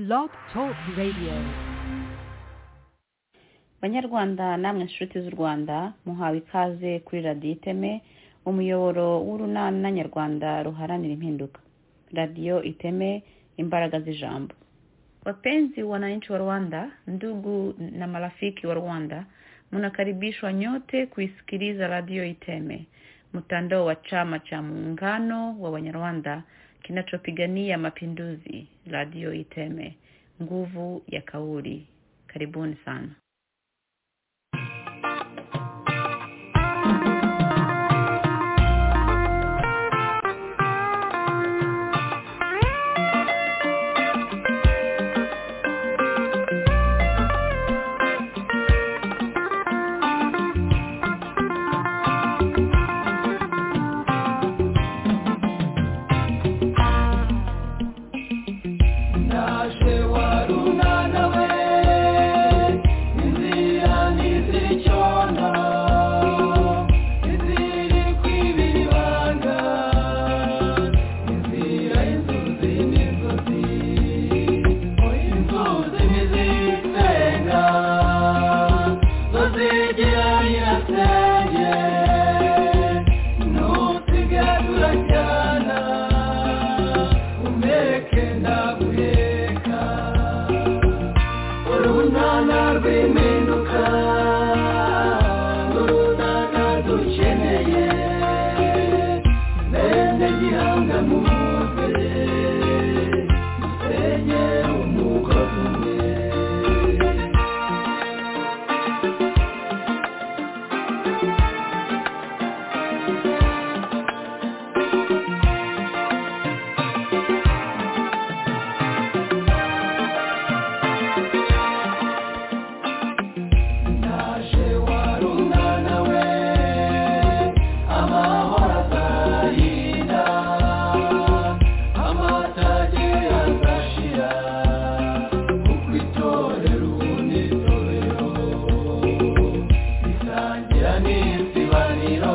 Blog Talk Radio. banyarwanda namwe inshuti z'u rwanda muhawe ikaze kuri radiyo iteme umuyoboro w'urunana nyarwanda ruharanira impinduka radiyo iteme imbaraga z'ijambo wapenzi wananchi wa rwanda ndugu na marafiki wa rwanda mnakaribishwa nyote kuisikiliza radio iteme mtandao wa chama cha muungano wa wanyarwanda kinachopigania mapinduzi radio iteme nguvu ya kauli karibuni sana Naje warunana we inzira ntizicyona iziri kwibibanga inzira inzuzi n'inzuzi inzuzi ntizisenga zo zigira nyirasenge ntusigadura cyana umeke ndaguheka urunana rw'impinduka urunana dukeneye bene gihanga muze musenye umugozi umwe Naje warunana we amahoro azahina amatage azashira kuko itorero unitorero risangira n'isibaniro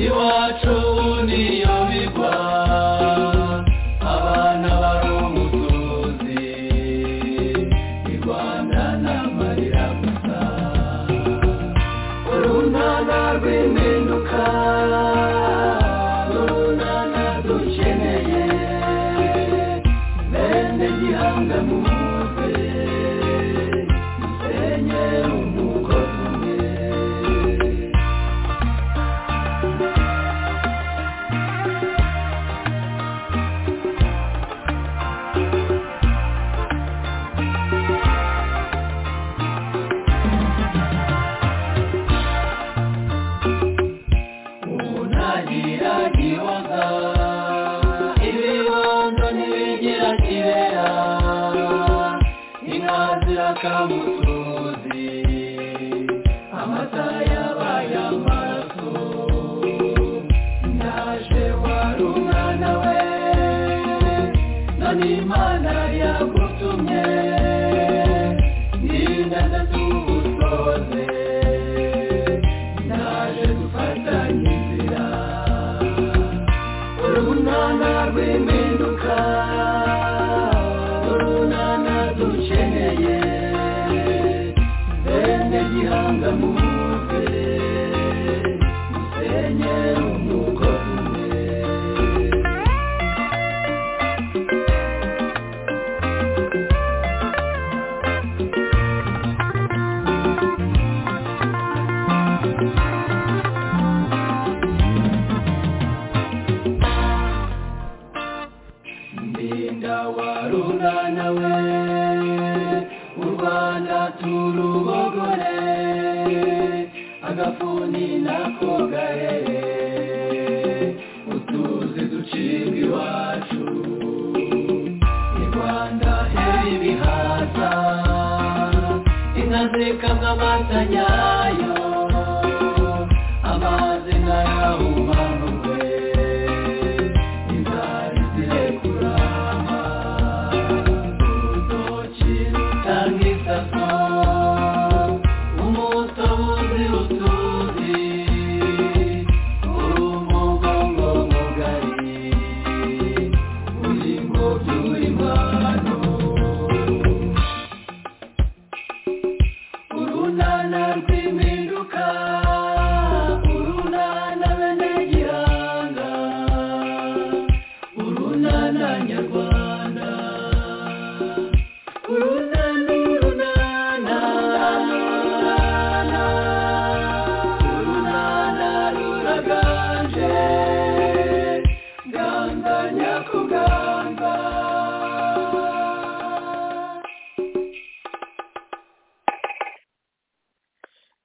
iwacu niyo bigwa abana bari umusozi igwana n'amarira gusa urunana rw'impinduka urunana dukeneye bene gihanga muze musenye umugozi umwe unagira gihoza ibibondo ntibigira kibera inka zirakamutuzi amata yabaye amaraso naje wari umwana we none imana yagutumye n'inganda tugusoze naje dufatanye inzira urunana rw'impinduka urunana dukeneye bene gihanga muze musenye umugozi umwe ndinda warunana we u rwanda turubogore agafuni nako gahere utuzi ducibwa iwacu i rwanda heri ibihaza inka zikamwa amata nyayo amazi ntayahumanurwe inzara zirekurama urutoki rutanga isaso umutobuzi utuzi urumugongo mugari uri mu by'urimana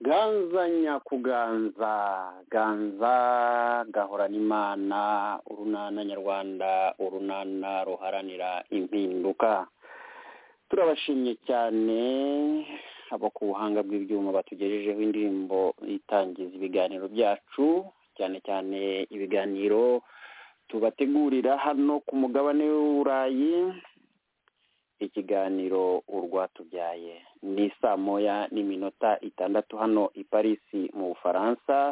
ganza nyakuganza ganza gahorana imana urunana nyarwanda urunana ruharanira impinduka turabashimye cyane abo ku buhanga bw'ibyuma batugejejeho indirimbo itangiza ibiganiro byacu cyane cyane ibiganiro tubategurira hano ku mugabane w'uburayi ikiganiro urwatubyaye ni saa moya n'iminota itandatu hano i parisi mu bufaransa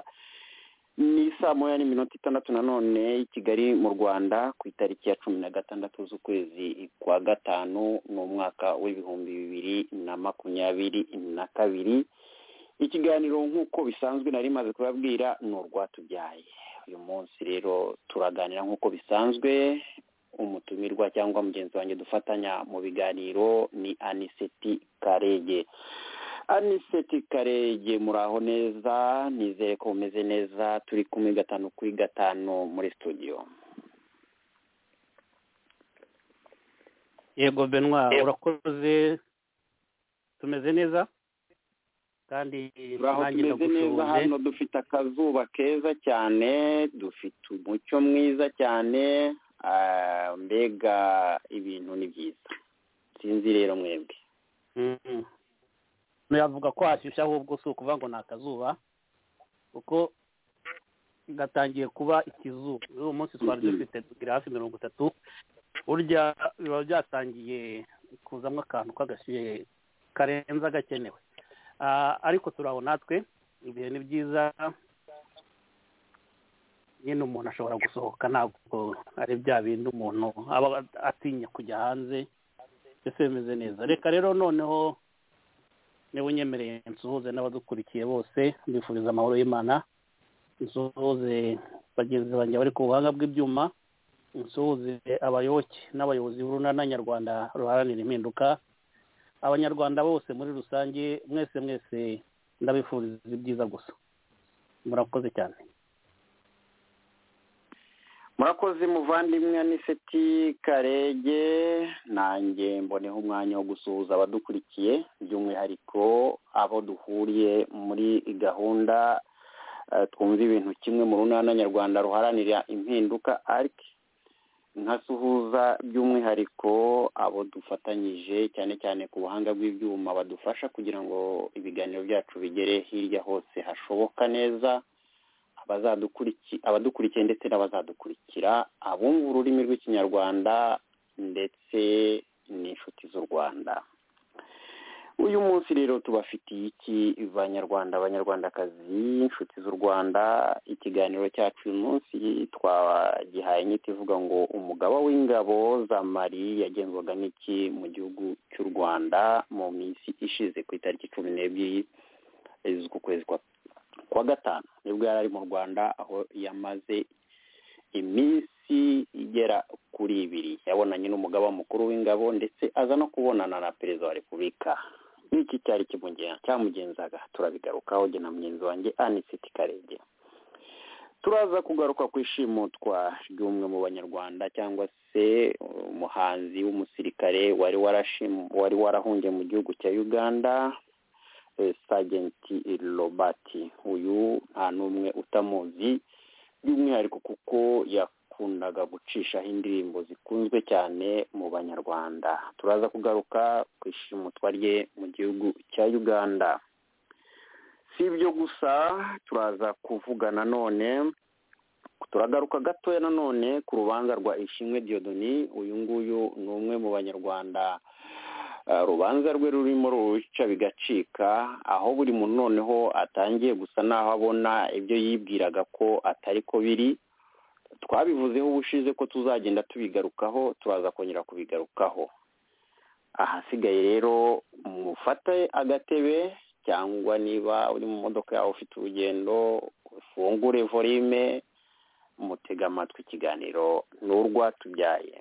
ni saa moya n'iminota itandatu nanone i kigali mu rwanda ku itariki ya cumi na gatandatu z'ukwezi kwa gatanu ni umwaka w'ibihumbi bibiri na makumyabiri na kabiri ikiganiro nk'uko bisanzwe nari maze kubabwira ni urwatubyaye uyu munsi rero turaganira nk'uko bisanzwe umutumirwa cyangwa mugenzi wanjye dufatanya mu biganiro ni aniseti karege aniseti karege muraho neza nizere ko umeze neza turi kumwe gatanu kuri gatanu muri studio yego benwa urakoze tumeze neza kandi turaho nanjye tumeze neza ndagushuje hano dufite akazuba keza cyane dufite umucyo mwiza cyane ah, mbega ibintu ni byiza sinzi rero mwebwe Mm. yavuga ko hashyushye ahubwo si ukuvuga ngo ni akazuba kuko gatangiye kuba ikizuba uyu munsi twari Mhm. dufite tugira hafi mirongo itatu burya biba byatangiye kuzamo akantu k'agashyuhe karenza gakenewe Ah, ariko turaho natwe ibihe ni byiza nyine umuntu ashobora gusohoka ntabwo ari bya bindi umuntu aba atinya kujya hanze mbese bimeze neza reka rero noneho niba unyemereye nsuhuze n'abadukurikiye bose mbifuriza amahoro y'imana nsuhuze bagenzi banjye bari ku buhanga bw'ibyuma nsuhuze abayoboke n'abayobozi b'urunana nyarwanda ruharanira impinduka abanyarwanda bose muri rusange mwese mwese ndabifuriza ibyiza gusa murakoze cyane murakoze muvandimwe aniseti karege nanjye mboneho umwanya wo gusuhuza abadukurikiye by'umwihariko abo duhuriye muri gahunda eh, twumva ibintu kimwe mu runana nyarwanda ruharanira impinduka arc nkasuhuza by'umwihariko abo dufatanyije cyane cyane ku buhanga bw'ibyuma badufasha kugira ngo ibiganiro byacu bigere hirya hose hashoboka neza abazadukurikiye abadukurikiye ndetse n'abazadukurikira abumva ururimi rw'ikinyarwanda ndetse n'inshuti z'u rwanda uyu munsi rero tubafitiye iki banyarwanda abanyarwandakazi inshuti z'u rwanda ikiganiro cyacu uyu munsi twagihaye inyito ivuga ngo umugaba w'ingabo za mari yagenzwaga n'iki mu gihugu cy'u rwanda mu minsi ishize ku itariki cumi n'ebyiri z'ukwezi kwa kuwa gatanu nibwo yari ari mu rwanda aho yamaze iminsi igera kuri ibiri yabonanye n'umugaba mukuru w'ingabo ndetse aza no kubonana na perezida wa repubulika iki cyari kimugenza cyamugenzaga turabigarukaho jye na mugenzi wanjye anisiti karenge turaza kugaruka ku ishimutwa ry'umwe mu banyarwanda cyangwa se umuhanzi w'umusirikare wari warashimu wari warahungiye mu gihugu cya uganda eh, sajenti robati uyu nta n'umwe utamuzi by'umwihariko kuko yakundaga gucishaho indirimbo zikunzwe cyane mu banyarwanda turaza kugaruka ku ishimutwa rye mu gihugu cya uganda si ibyo gusa turaza kuvuga nanone turagaruka gatoya nanone ku rubanza rwa ishimwe diyodoni uyu nguyu ni umwe mu banyarwanda Uh, rubanza rwe rurimo ruca bigacika aho buri muntu noneho atangiye gusa n'aho abona ibyo yibwiraga ko atari ko biri twabivuzeho ubushize ko tuzagenda tubigarukaho turaza kongera kubigarukaho ahasigaye rero mufate agatebe cyangwa niba uri mu modoka yawe ufite urugendo ufungure volume mutega amatwi ikiganiro ni urwatubyaye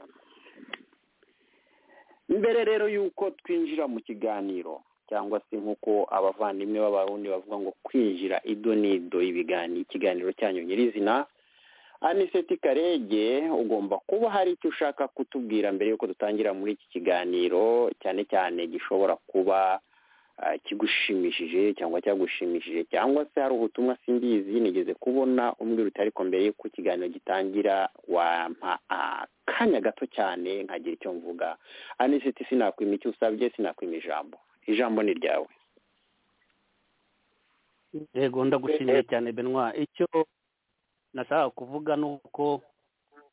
mbere rero y'uko twinjira mu kiganiro cyangwa se nk'uko abavandimwe b'abarundi bavuga ngo kwinjira ido n'ido ibigani ikiganiro cyanyu nyirizina aniseti karege ugomba kuba hari icyo ushaka kutubwira mbere y'uko dutangira muri iki kiganiro cyane cyane gishobora kuba ah, kigushimishije cyangwa cyagushimishije cyangwa se hari ubutumwa simbizi nigeze kubona umbwira uti ariko mbere yuko ikiganiro gitangira wampa akanya gato cyane nkagira icyo mvuga anisiti sinakwima icyo usabye sinakwima ijambo ijambo ni ryawe yego ndagushimiye cyane benwa icyo nashakaga kuvuga ni uko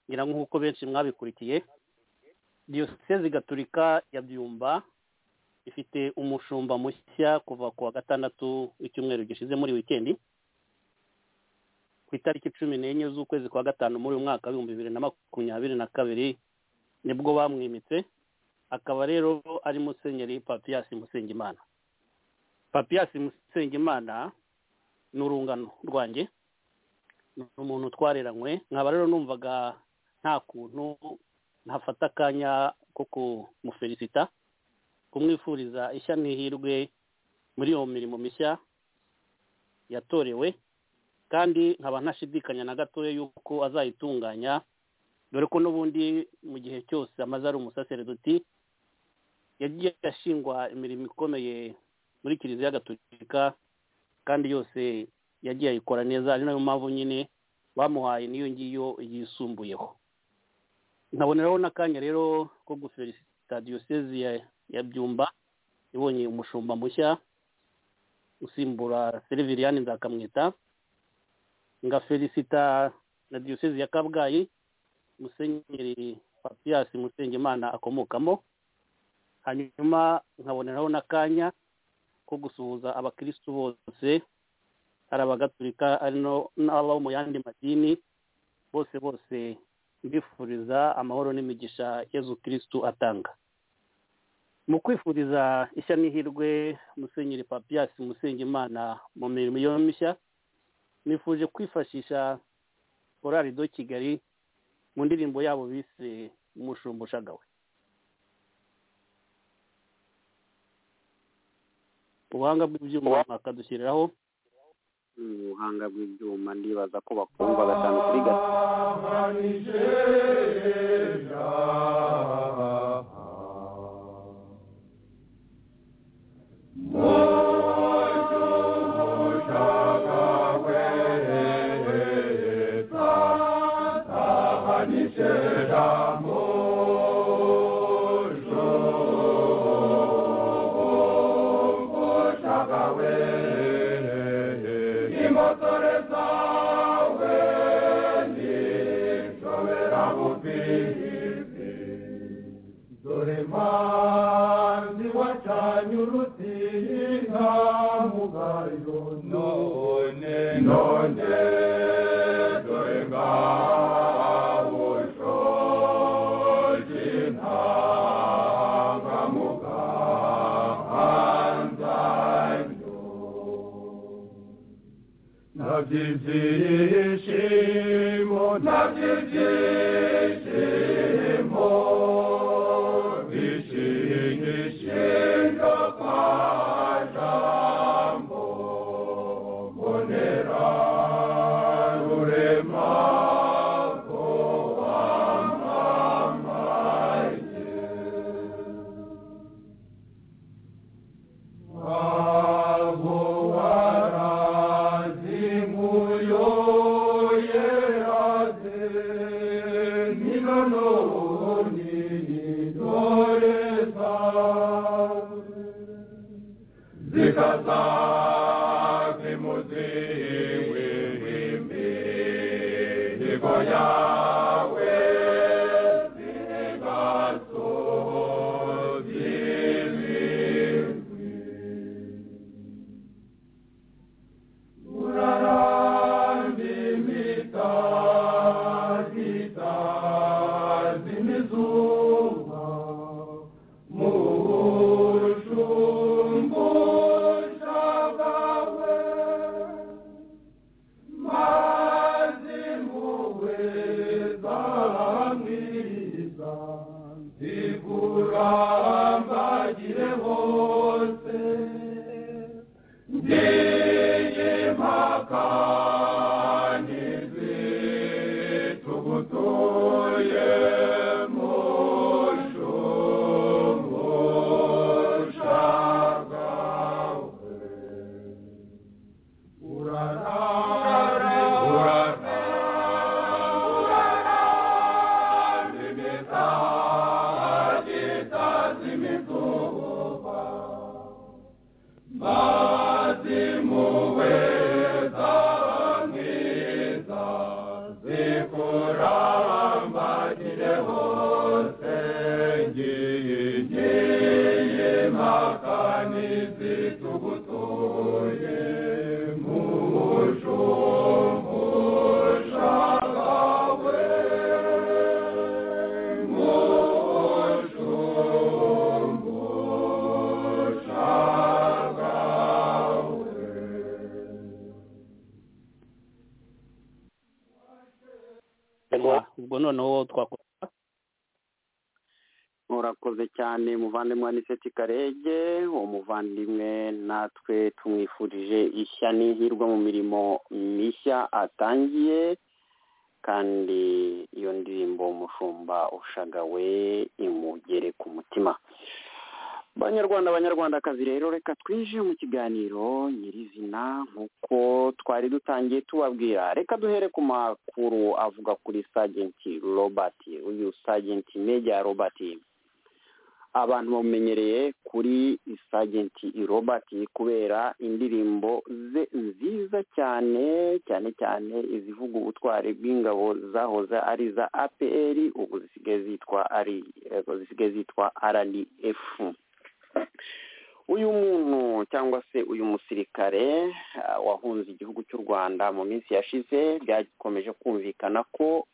ngira nk'uko benshi mwabikurikiye diyoseze gaturika ya byumba ifite umushumba mushya kuva ku wa gatandatu w'icyumweru gishize muri wikendi ku itariki cumi n'enye z'ukwezi kwa gatanu muri uyu mwaka w'ibihumbi bibiri na makumyabiri na kabiri nibwo bamwimitse akaba rero ari musenyeri papiyasi musengimana papiyasi musengimana ni urungano rwanjye ni umuntu twareranywe nkaba rero numvaga nta kuntu ntafata akanya ko kumufelisita kumwifuriza ishya n'ihirwe muri iyo mirimo mishya yatorewe kandi nkaba ntashidikanya na gatoya yuko azayitunganya dore ko n'ubundi mu gihe cyose amaze ari umusaseredoti yagiye ashingwa imirimo ikomeye muri kiliziya gatolika kandi yose yagiye ayikora neza ari nayo mpamvu nyine bamuhaye n'iyo ngiyo yisumbuyeho nkaboneraho n'akanya rero ko gufelisita diyoseze ya- ya byumba ibonye umushumba mushya usimbura seriviriyani nzakamwita ngafelisita na diyoseze ya kabgayi musenyeri papiyasi musengimana akomokamo hanyuma nkaboneraho n'akanya ko gusuhuza abakirisitu bose hari abagatulika ari no- n'abo mu yandi madini bose bose mbifuriza amahoro n'imigisha yezu kirisitu atanga mu kwifuriza ishya n'ihirwe musenyeri papiyasi musengimana mu mirimo yo mishya nifuje kwifashisha korari do kigali mu ndirimbo yabo bise umushumba ushagawe ubuhanga bw'ibyuma bakadushyiriraho ubuhanga bw'ibyuma ndibaza ko bakumva gatanu kuri gatanu dore mbanzi wacanye urutiri nta mugayo none none dore ngaho ushoje intanga mu gahanza ntaby'ibyishimo ntaby'ibyishimo bishingishinga kwa jambo mbonera rurema ko wamamaye yawe zigasozi bizwi urarandi mitazi tazi mizuba mushumbushabawe mazi muwe zamwiza zikurambagire hose ndiye makani zitugutuye mushumbushagawe imituba mazi muwe zangiza zikurambagire hose ngiye ngiye makani zitugutuye mu ubwo noneho twakora murakoze cyane muvandimwe aniseti karege uwo muvandimwe natwe tumwifurije ishya n'ihirwe mu mirimo mishya atangiye kandi iyo ndirimbo umushumba ushagawe imugere ku mutima banyarwanda banyarwandakazi rero reka twinjire mu kiganiro nyirizina nk'uko twari dutangiye tubabwira reka duhere ku makuru avuga kuri sajenti robert uyu sajenti meja robert abantu bamumenyereye kuri sajenti robert kubera indirimbo ze nziza cyane cyane cyane izivuga ubutwari bw'ingabo zahoze ari iza apr ubu zisigaye zitwa ari eh, zisigaye zitwa rdf uyu muntu cyangwa se uyu musirikare ah, wahunze igihugu cy'u rwanda mu minsi yashize byakomeje kumvikana ko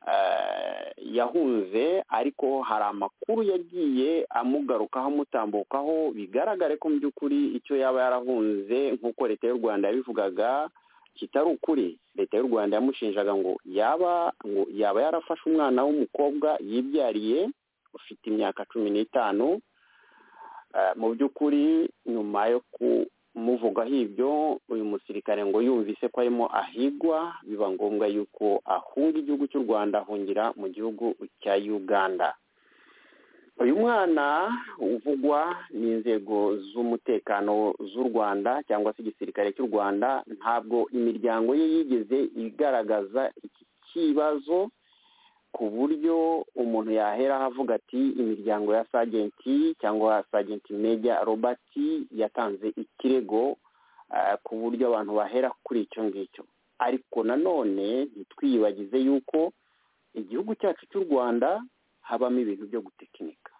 ah, yahunze ariko hari amakuru yagiye amugarukaho amutambukaho bigaragare ko mu by'ukuri icyo yaba yarahunze nk'uko leta y'u rwanda yabivugaga kitari ukuri leta y'u rwanda yamushinjaga ngo yaba ngo yaba yarafashe umwana w'umukobwa yibyariye ufite imyaka cumi n'itanu Eh, mu by'ukuri nyuma yo kumuvugaho ibyo uyu musirikare ngo yumvise ko arimo ahigwa biba ngombwa yuko ahunga igihugu cy'u rwanda ahungira mu gihugu cya uganda uyu mwana uvugwa n'inzego z'umutekano z'u rwanda cyangwa se igisirikare cy'u rwanda ntabwo imiryango ye yigeze igaragaza iki kibazo ku buryo umuntu yaheraho avuga ati imiryango ya sajenti cyangwa sajenti meja robert yatanze ikirego eh, ku buryo abantu bahera kuri icyo ngicyo ariko nanone ntitwiyibagize yuko igihugu cyacu cy'u rwanda habamo ibintu byo gutekinika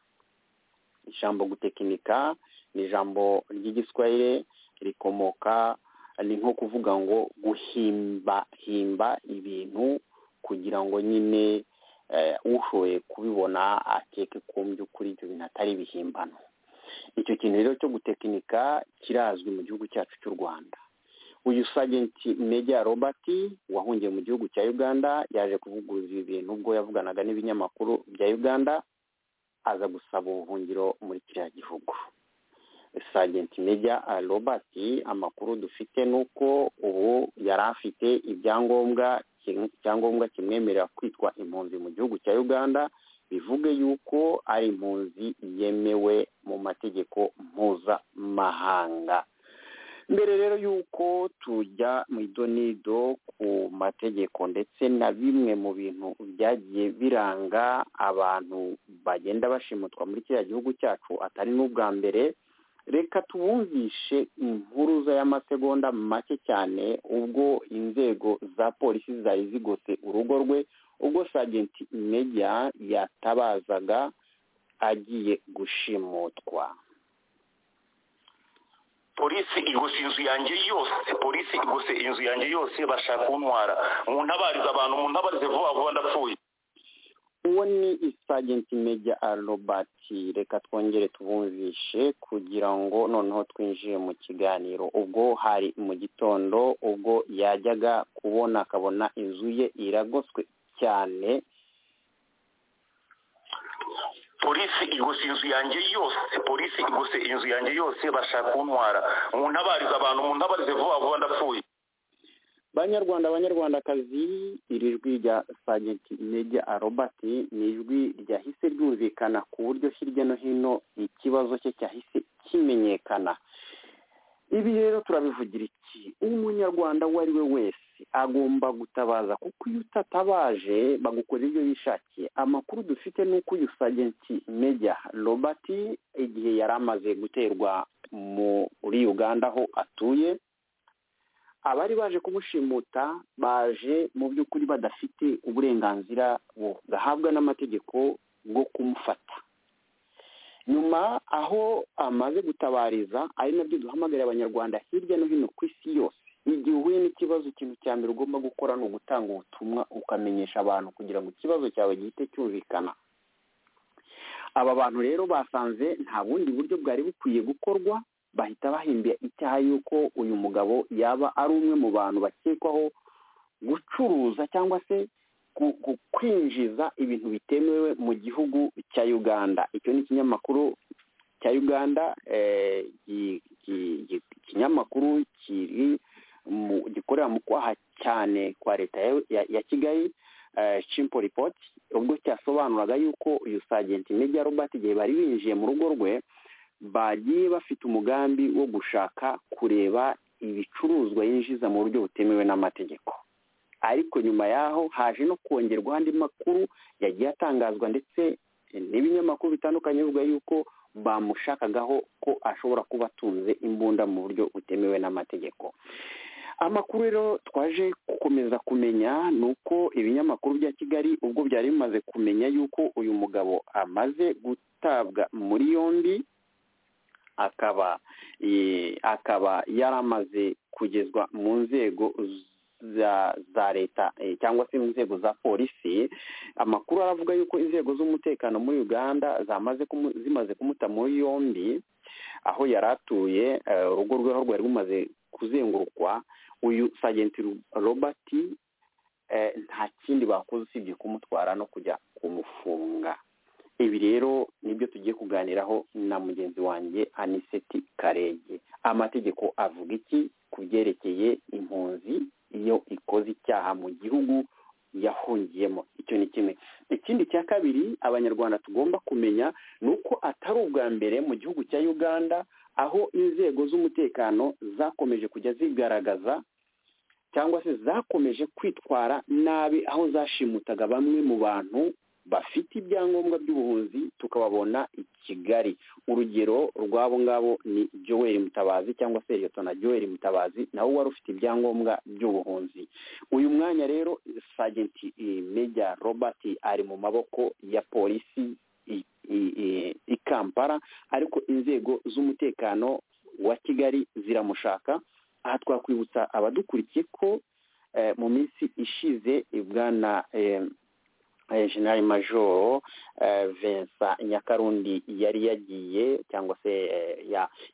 ijambo gutekinika ni ijambo ry'igiswahili rikomoka ni nko kuvuga ngo guhimba himba ibintu kugira ngo nyine eh, ushoboye kubibona akeke ko mu by'ukuri ibyo bintu atari ibihimbano icyo kintu rero cyo gutekinika kirazwi mu gihugu cyacu cy'u rwanda uyu sajenti meja robert wahungiye mu gihugu cya uganda yaje kuvuguruza ibi bintu ubwo yavuganaga n'ibinyamakuru bya uganda aza gusaba ubuhungiro muri kiriya gihugu sajenti meja eh, robert amakuru dufite ni uko ubu yari afite ibyangombwa kim- icyangombwa kimwemerera kwitwa impunzi mu gihugu cya uganda bivuge yuko ari impunzi yemewe mu mategeko mpuzamahanga mbere rero yuko tujya mu idonido ku mategeko ndetse na bimwe mu bintu byagiye biranga abantu bagenda bashimutwa muri kiriya gihugu cyacu atari n'ubwa mbere reka tubumvishe impuruza y'amasegonda make cyane ubwo inzego za polisi zari zigose urugo rwe ubwo sajenti meja yatabazaga agiye gushimutwa polisi igose inzu yanjye yose polisi igose inzu yanjye yose bashaka kuntwara mu ntabarize abantu mu ntabarize vuba vuba ndapfuye uwo ni isajenti meja robert reka twongere tubumvishe kugira ngo noneho twinjire mu kiganiro ubwo hari mu gitondo ubwo yajyaga kubona akabona inzu ye iragoswe cyane polisi igose inzu yanjye yose polisi igose inzu yanjye yose bashaka kuntwara mu ntabarize abantu mu ntabarize vuba vuba ndapfuye banyarwanda banyarwandakazi iri jwi rya sajenti meja robert ni ijwi ryahise ryumvikana ku buryo hirya no hino ikibazo cye cyahise kimenyekana ibi rero turabivugira iki umunyarwanda uwo ari we wese agomba gutabaza kuko iyo utatabaje bagukorera ibyo bishakiye amakuru dufite ni uko uyu sajenti media robert igihe yari amaze guterwa muri uganda aho atuye abari baje kumushimuta baje mu by'ukuri badafite uburenganzira bugahabwa n'amategeko bwo kumufata nyuma aho amaze gutabariza ari nabyo duhamagarira abanyarwanda hirya no hino ku isi yose igihe uhuye n'ikibazo ikintu cya mbere ugomba gukora ni ugutanga ubutumwa ukamenyesha abantu kugira ngo ikibazo cyawe gihite cyumvikana aba bantu rero basanze nta bundi buryo bwari bukwiye gukorwa bahita bahimbira icyaha y'uko uyu mugabo yaba ari umwe mu bantu bakekwaho gucuruza cyangwa se kwinjiza ibintu bitemewe mu gihugu cya uganda icyo ni ikinyamakuru cya uganda ikinyamakuru kiri gikorera mu kwaha cyane kwa leta ya kigali cimpo ripoti ubwo cyasobanuraga yuko uyu sajenti media robert igihe bari binjiye mu rugo rwe bagiye bafite umugambi wo gushaka kureba ibicuruzwa yinjiza mu buryo butemewe n'amategeko ariko nyuma yaho haje no kongerwa andi makuru yagiye atangazwa ndetse n'ibinyamakuru bitandukanye bivuga yuko bamushakagaho ko ashobora kuba atunze imbunda mu buryo butemewe n'amategeko amakuru rero twaje gukomeza kumenya ni uko ibinyamakuru bya kigali ubwo byari bimaze kumenya yuko uyu mugabo amaze gutabwa muri yombi akaba akaba yaramaze kugezwa mu nzego za leta cyangwa se mu nzego za polisi amakuru aravuga yuko inzego z'umutekano muri uganda zimaze kumuta muri yombi aho yari atuye urugo rwe aho rwari rumaze kuzengurukwa uyu sajenti robert nta kindi bakoze usibye kumutwara no kujya kumufunga ibi rero nibyo tugiye kuganiraho na mugenzi wanjye aniseti karenge amategeko avuga iki ku byerekeye impunzi iyo ikoze icyaha mu gihugu yahungiyemo icyo ni kimwe ikindi cya kabiri abanyarwanda tugomba kumenya ni uko atari ubwa mbere mu gihugu cya uganda aho inzego z'umutekano zakomeje kujya zigaragaza cyangwa se zakomeje kwitwara nabi aho zashimutaga bamwe mu bantu bafite ibyangombwa by'ubuhunzi tukababona i kigali urugero rw'abo ngabo ni joel mutabazi cyangwa se na joel mutabazi nawe wari ufite ibyangombwa by'ubuhunzi uyu mwanya rero sajenti meja robert ari mu maboko ya polisi i kampala ariko inzego z'umutekano wa kigali ziramushaka aha twakwibutsa abadukurikiye ko mu minsi ishize bwana generali majoro vincent nyakarundi yari yagiye cyangwa se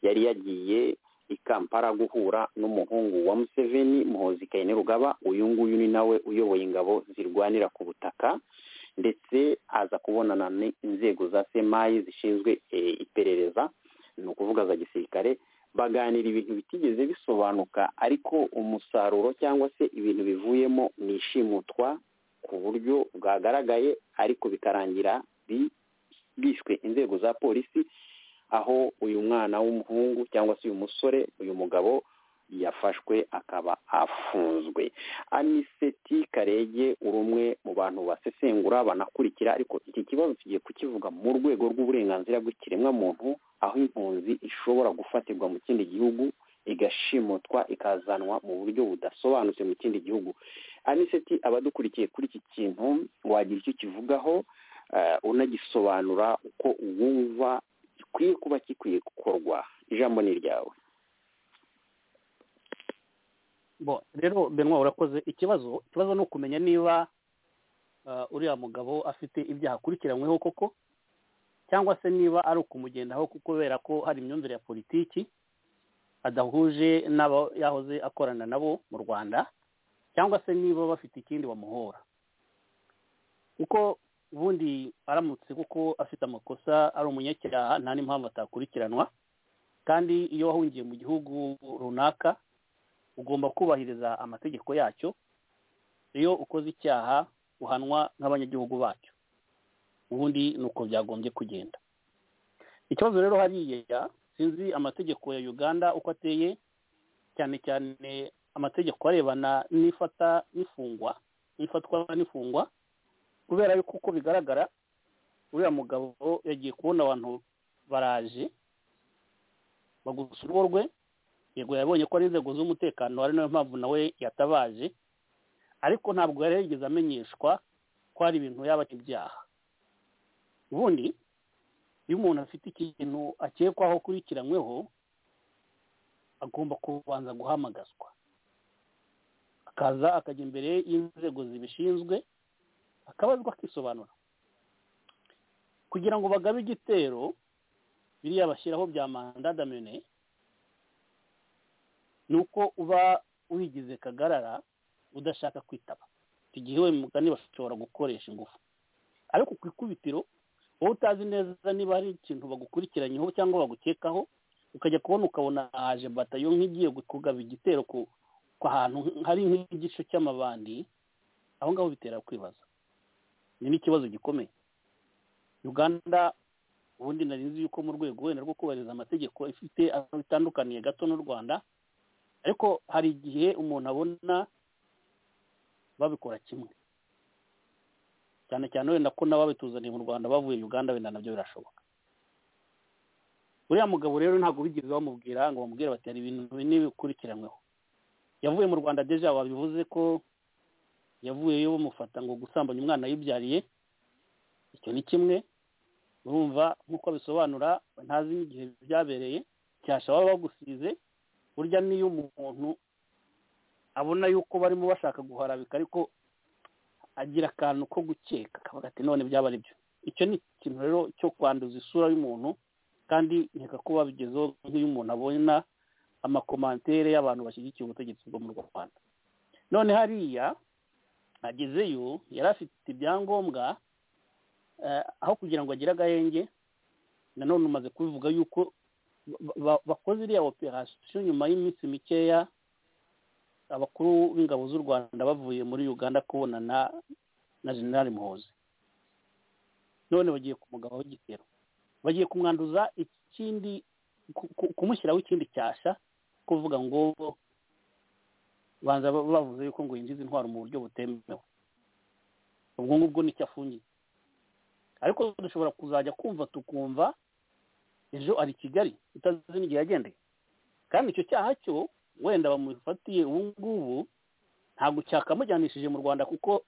yari yagiye i kampala guhura n'umuhungu wa museveni muhozi kayine rugaba uyu nguyu ni nawe uyoboye ingabo zirwanira ku butaka ndetse aza kubonana n'inzego za semayi zishinzwe iperereza ni ukuvuga za gisirikare baganira ibintu bitigeze bisobanuka ariko umusaruro cyangwa se ibintu bivuyemo ni ishimutwa ku buryo bwagaragaye ariko bikarangira bishwe inzego za polisi aho uyu mwana w'umuhungu cyangwa se uyu musore uyu mugabo yafashwe akaba afunzwe aniseti karege uri umwe mu bantu basesengura banakurikira ariko iki kibazo tugiye kukivuga mu rwego rw'uburenganzira bw'ikiremwamuntu aho impunzi ishobora gufatirwa mu kindi gihugu igashimutwa ikazanwa mu buryo budasobanutse mu kindi gihugu aniseti abadukurikiye kuri iki kintu wagira icyo kivugaho unagisobanura uko wumva gikwiye kuba gikwiye gukorwa ijambo ni iryawe rero benwa urakoze ikibazo ikibazo ni ukumenya niba uriya mugabo afite ibyaha akurikiranyweho koko cyangwa se niba ari ukumugendaho kubera ko hari imyumvire ya politiki adahuje n'abo yahoze akorana nabo mu rwanda cyangwa se niba bafite ikindi bamuhora kuko ubundi aramutse kuko afite amakosa ari umunyacyaha nta n'impamvu atakurikiranwa kandi iyo wahungiye mu gihugu runaka ugomba kubahiriza amategeko yacyo iyo ukoze icyaha uhanwa nk'abanyagihugu bacyo ubundi ni uko byagombye kugenda ikibazo rero hariya sinzi amategeko ya uganda uko ateye cyane cyane amategeko arebana n'ifata n'ifungwa n'ifatwa n'ifungwa kubera yuko uko bigaragara uriya mugabo yagiye kubona abantu baraje bagusa urugo rwe yego yabonye ko ari inzego z'umutekano ari nayo mpamvu nawe yatabaje ariko ntabwo yari yarigeze amenyeshwa ko hari ibintu yaba ibyaha ubundi iyo umuntu afite ikintu akekwaho akurikiranyweho agomba kubanza guhamagazwa akaza akajya imbere y'inzego zibishinzwe akabazwa akisobanura kugira ngo bagabe igitero biriya bashyiraho bya manda damene ni uko uba wigize kagarara udashaka kwitaba igihe we mugani bashobora gukoresha ingufu ariko ku ikubitiro wowe utazi neza niba hari ikintu bagukurikiranyeho cyangwa bagukekaho ukajya kubona ukabona ahaje batayo nk'igiye kugaba igitero ku ahantu hari nk'igice cy'amabandi aho ngaho bitera kwibaza ni n'ikibazo gikomeye uganda ubundi nari nzi yuko mu rwego wenda rwo kubahiriza amategeko ifite aho bitandukaniye gato n'u rwanda ariko hari igihe umuntu abona babikora kimwe cyane cyane wenda ko n'ababituzaniye mu rwanda bavuye uganda wenda nabyo birashoboka uriya mugabo rero ntabwo bigeze bamubwira ngo bamubwire bati hari ibintu n'ibikurikiranyweho yavuye mu rwanda deja babivuze ko yavuyeyo bamufata ngo gusambanya umwana yibyariye icyo ni kimwe urumva nk'uko bisobanura ntazi n'igihe byabereye cyasha baba bagusize burya niyo umuntu abona yuko barimo bashaka guharabika ariko agira akantu ko gukeka akavuga ati none byaba ari byo icyo ni ikintu rero cyo kwanduza isura y'umuntu kandi nkeka ko babigezeho nk'iyo umuntu abona amakomantere y'abantu bashyigikiye ubutegetsi bwo mu rwanda none hariya agezeyo yari afite ibyangombwa aho kugira ngo agire agahenge nanone umaze kubivuga yuko bakoze iriya operasiyo nyuma y'iminsi mikeya abakuru b'ingabo z'u rwanda bavuye muri uganda kubonana na generali muhozi none bagiye kumugabo w'igitero bagiye kumwanduza ikindi kumushyiraho ikindi cyasha kuvuga ngo banza bavuze yuko ngo yinjiza intwaro mu buryo butemewe ubwo ngubwo nicyo afungiye ariko dushobora kuzajya kumva tukumva ejo ari kigali utazi n'igihe yagendeye kandi icyo cyaha cyo wenda bamufatiye ubu ngubu ntabwo cyakamujyanishije mu rwanda kuko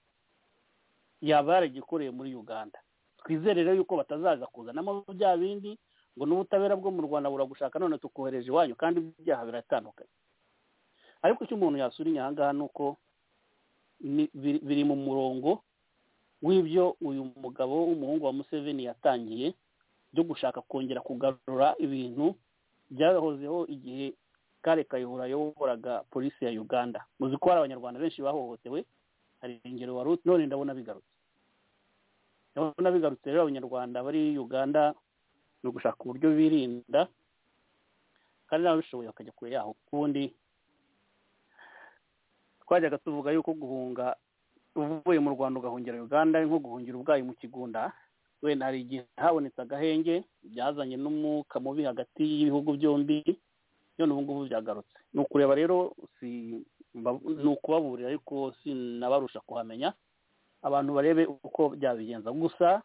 yaba yaragikoreye muri uganda twizere rero yuko batazaza kuzanamo bya bindi ngo n'ubutabera bwo mu rwanda buragushaka none tukohereje iwanyu kandi ibyaha biratandukanye ariko icyo umuntu yasura inyangaha ni uko biri mu murongo w'ibyo uyu mugabo w'umuhungu wa museveni yatangiye byo gushaka kongera kugarura ibintu byahozeho igihe kare kayihura yayoboraga polisi ya uganda muzi ko hari abanyarwanda benshi bahohotewe hari ingero wari none ndabona bigarutse ndabona bigarutse rero abanyarwanda bari uganda ni ugushaka uburyo birinda kandi n'ababishoboye bakajya kure yaho kundi twajyaga tuvuga yuko guhunga uvuye mu rwanda ugahungira uganda nko guhungira ubwayi mu kigunda wenda hari igihe habonetse agahenge byazanye n'umwuka mubi hagati y'ibihugu byombi none ubu ngubu byagarutse ni ukureba rero ni ukubaburira ariko sinabarusha kuhamenya abantu barebe uko byabigenza gusa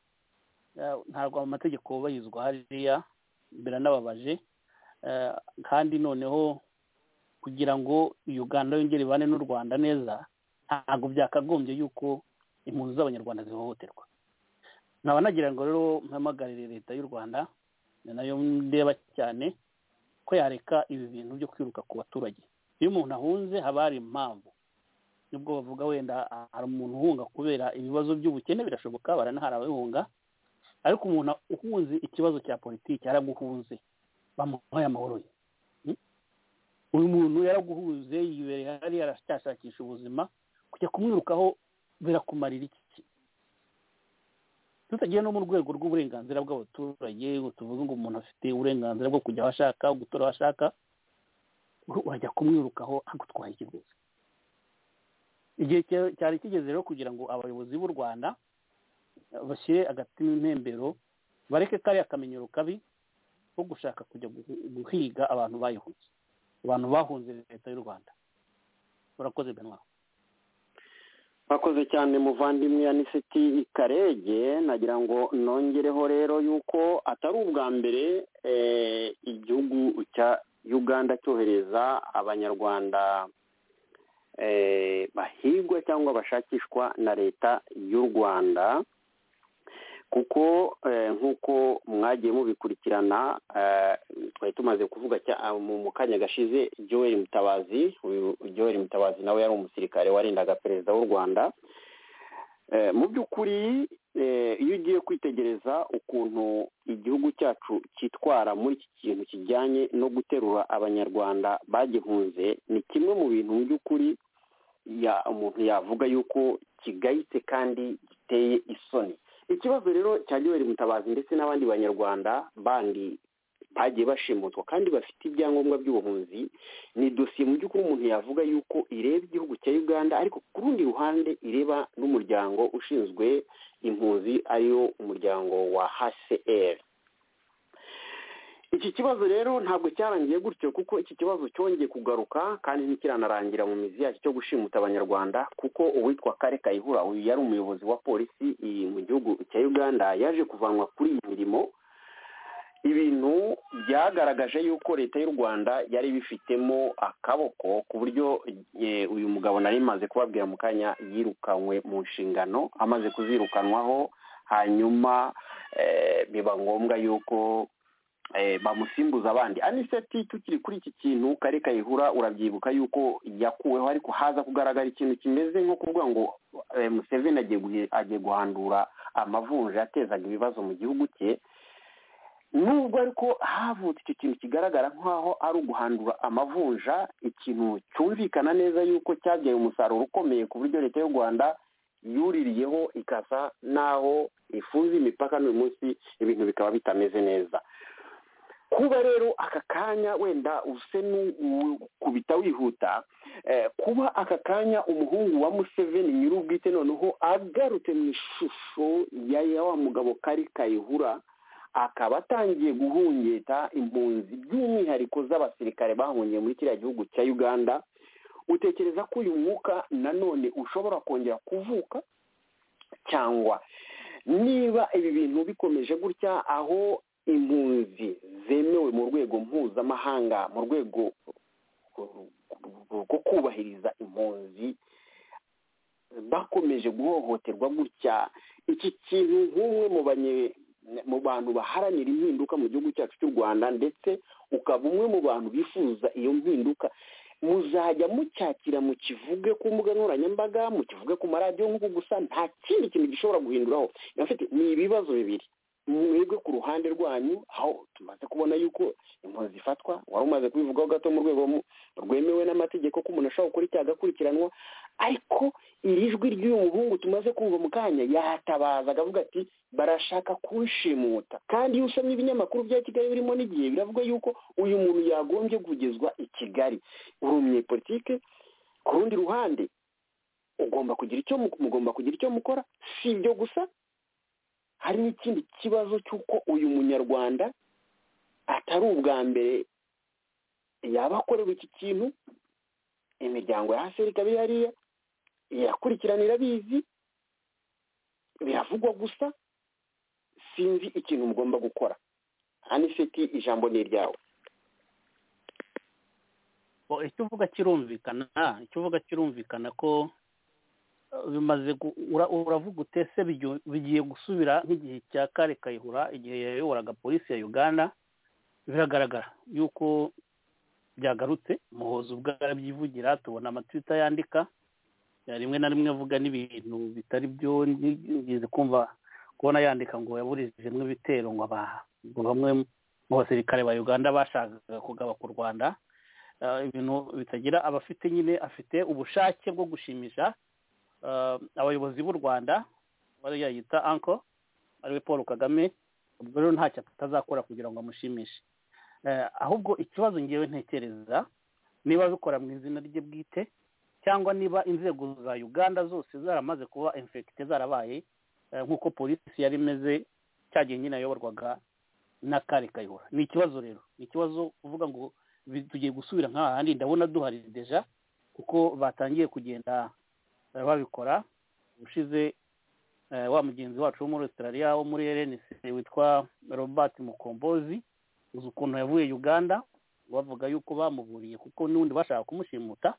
ntabwo amategeko yubahirizwa hariya biranababaje kandi noneho kugira ngo uganda yongere ibane n'u rwanda neza ntabwo byakagombye yuko impunzi z'abanyarwanda zihohoterwa nkaba nagira ngo rero mpamagarire leta y'u rwanda ni nayo ndeba cyane ko yareka ibi bintu byo kwiruka ku baturage iyo umuntu ahunze haba hari impamvu nubwo bavuga wenda hari umuntu uhunga kubera ibibazo by'ubukene birashoboka baranahara abahunga ariko umuntu uhunze ikibazo cya politiki yaraguhunze bamuhaye amahoro ye uyu muntu yaraguhuze yibereye hariya aracyashakisha ubuzima kujya kumwirukaho birakumarira iki tutagiye no mu rwego rw'uburenganzira bw'abaturage tuvuge ngo umuntu afite uburenganzira bwo kujya aho ashaka gutora aho ashaka urajya kumwirukaho agutwaye ikiguzi igihe cyari kigeze rero kugira ngo abayobozi b'u rwanda bashyire agatima impembero bareke kariya kamenyero kabi ko gushaka kujya guhiga abantu bayihunze abantu bahunze leta y'u rwanda urakoze benwa bakoze cyane muvandimwe aniseti karege nagira ngo nongereho rero yuko atari ubwa mbere eh, igihugu cya uganda cyohereza abanyarwanda eh, bahigwa cyangwa bashakishwa na leta y'u rwanda kuko eh, nk'uko mwagiye mubikurikirana eh, twari tumaze kuvuga cya- ah, mu mu kanya gashize joel mutabazi uyu joel mutabazi nawe yari umusirikare warindaga perezida w'u rwanda Eh, mu by'ukuri eh, iyo ugiye kwitegereza ukuntu igihugu cyacu cyitwara muri iki kintu kijyanye no guterura abanyarwanda bagihunze ni kimwe mu bintu mu by'ukuri ya umuntu yavuga yuko kigayitse kandi giteye isoni ikibazo rero cya Yoweri mutabazi ndetse n'abandi banyarwanda bandi bagiye bashimutwa kandi bafite ibyangombwa by'ubuhunzi ni dosiye mu by'ukuri umuntu yavuga yuko ireba igihugu cya uganda ariko ku rundi ruhande ireba n'umuryango ushinzwe impunzi ariyo umuryango wa hcr iki kibazo rero ntabwo cyarangiye gutyo kuko iki kibazo cyongeye kugaruka kandi ntikiranarangira mu mizi yacyo cyo gushimuta abanyarwanda kuko uwitwa kare kayihura uyu yari umuyobozi wa polisi iyi mu gihugu cya uganda yaje kuvanwa kuri iyi mirimo ibintu byagaragaje yuko leta y'u rwanda yari bifitemo akaboko ku buryo eh, uyu mugabo nari maze kubabwira mu kanya yirukanywe mu nshingano amaze kuzirukanwaho hanyuma eh, biba ngombwa yuko eh, bamusimbuza abandi aniseti tukiri kuri iki kintu kare kayihura urabyibuka yuko yakuweho ariko haza kugaragara ikintu kimeze nko kuvuga ngo eh, museveni agiye guhi- agiye guhandura amavunja yatezaga ibibazo mu gihugu cye nubwo ariko havutse icyo kintu kigaragara nk'aho ari uguhandura amavunja ikintu cyumvikana neza yuko cyabyaye umusaruro ukomeye ku buryo leta y'u rwanda yuririyeho ikasa n'aho ifunze imipaka n'uyu munsi ibintu bikaba bitameze neza kuba rero aka kanya wenda use n'ukubita wihuta eh, kuba aka kanya umuhungu wa museveni nyir'ubwite noneho agarutse mu ishusho ya ya wa mugabo kari kayihura akaba atangiye guhungeta impunzi by'umwihariko z'abasirikare bahungiye muri kiriya gihugu cya uganda utekereza ko uyu mwuka nanone ushobora kongera kuvuka cyangwa niba ibi bintu bikomeje gutya aho impunzi zemewe mu rwego mpuzamahanga mu rwego rwo kubahiriza impunzi bakomeje guhohoterwa gutya iki kintu nk'umwe mu banye mu bantu baharanira impinduka mu gihugu cyacu cy'u rwanda ndetse ukaba umwe mu bantu bifuza iyo mpinduka muzajya mucyakira mukivuge ku mbuga nkoranyambaga mukivuge ku maradiyo nk'uko gusa nta kindi kintu gishobora guhinduraho Nyafite, ni ibibazo bibiri mwebwe ku ruhande rwanyu aho tumaze kubona yuko impunzi zifatwa wari umaze kubivugaho gato mu rwego mu- rwemewe n'amategeko ko umuntu ashobora gukora icyaha agakurikiranwa ariko iri jwi ry'uyu muhungu tumaze kumva mu kanya yatabaza akavuga ati barashaka kunshimuta kandi iyo usomye ibinyamakuru bya kigali birimo n'igihe biravuga yuko uyu muntu yagombye kugezwa i kigali uri umunyepolitike ku rundi ruhande ugomba kugira icyo mu- mugomba kugira icyo mukora si ibyo gusa hari n'ikindi kibazo cy'uko uyu munyarwanda atari ubwa mbere yaba akorewe iki kintu imiryango ya haseri ikaba iri hariya iyakurikiranira irabizi biravugwa gusa sinzi ikintu mugomba gukora aniseti ijambo ni iryawe Bo, icyo uvuga kirumvikana icyo uvuga kirumvikana ko eh, bimaze gu- ura- uravuga ute se bijyo- bigiye gusubira nk'igihe cya kare kayihura igihe yayoboraga polisi ya uganda biragaragara yuko byagarutse muhoza ubwo arabyivugira tubona amatwita yandika eh, rimwe na rimwe avuga n'ibintu bitari byo nigeze kumva kubona yandika ngo yaburijemo ibitero ngo aba- ngo bamwe mu basirikare ba uganda bashakaga kugaba ku rwanda eh, ibintu bitagira abafite nyine afite ubushake bwo gushimisha eh, abayobozi b'u rwanda bariya yita anko ariwe paul kagame ubwo rero ntacyo atazakora kugira ngo amushimishe Eh, ahubwo ikibazo ngewe ntekereza niba bikora mu izina rye bwite cyangwa niba inzego za uganda zose zaramaze kuba infekite zarabaye eh, nk'uko polisi yari imeze cyagihe nyine yayoborwaga na kare kayihura ni ikibazo rero ni ikibazo kuvuga ngo bi- tugiye gusubira nk'aha handi ndabona duhari deja kuko batangiye kugenda eh, babikora ushize eh, wa mugenzi wacu wo muri australia wo muri rnc witwa robert mukombozi uzi ukuntu yavuye uganda bavuga yuko bamuburiye kuko n'ubundi bashaka kumushimuta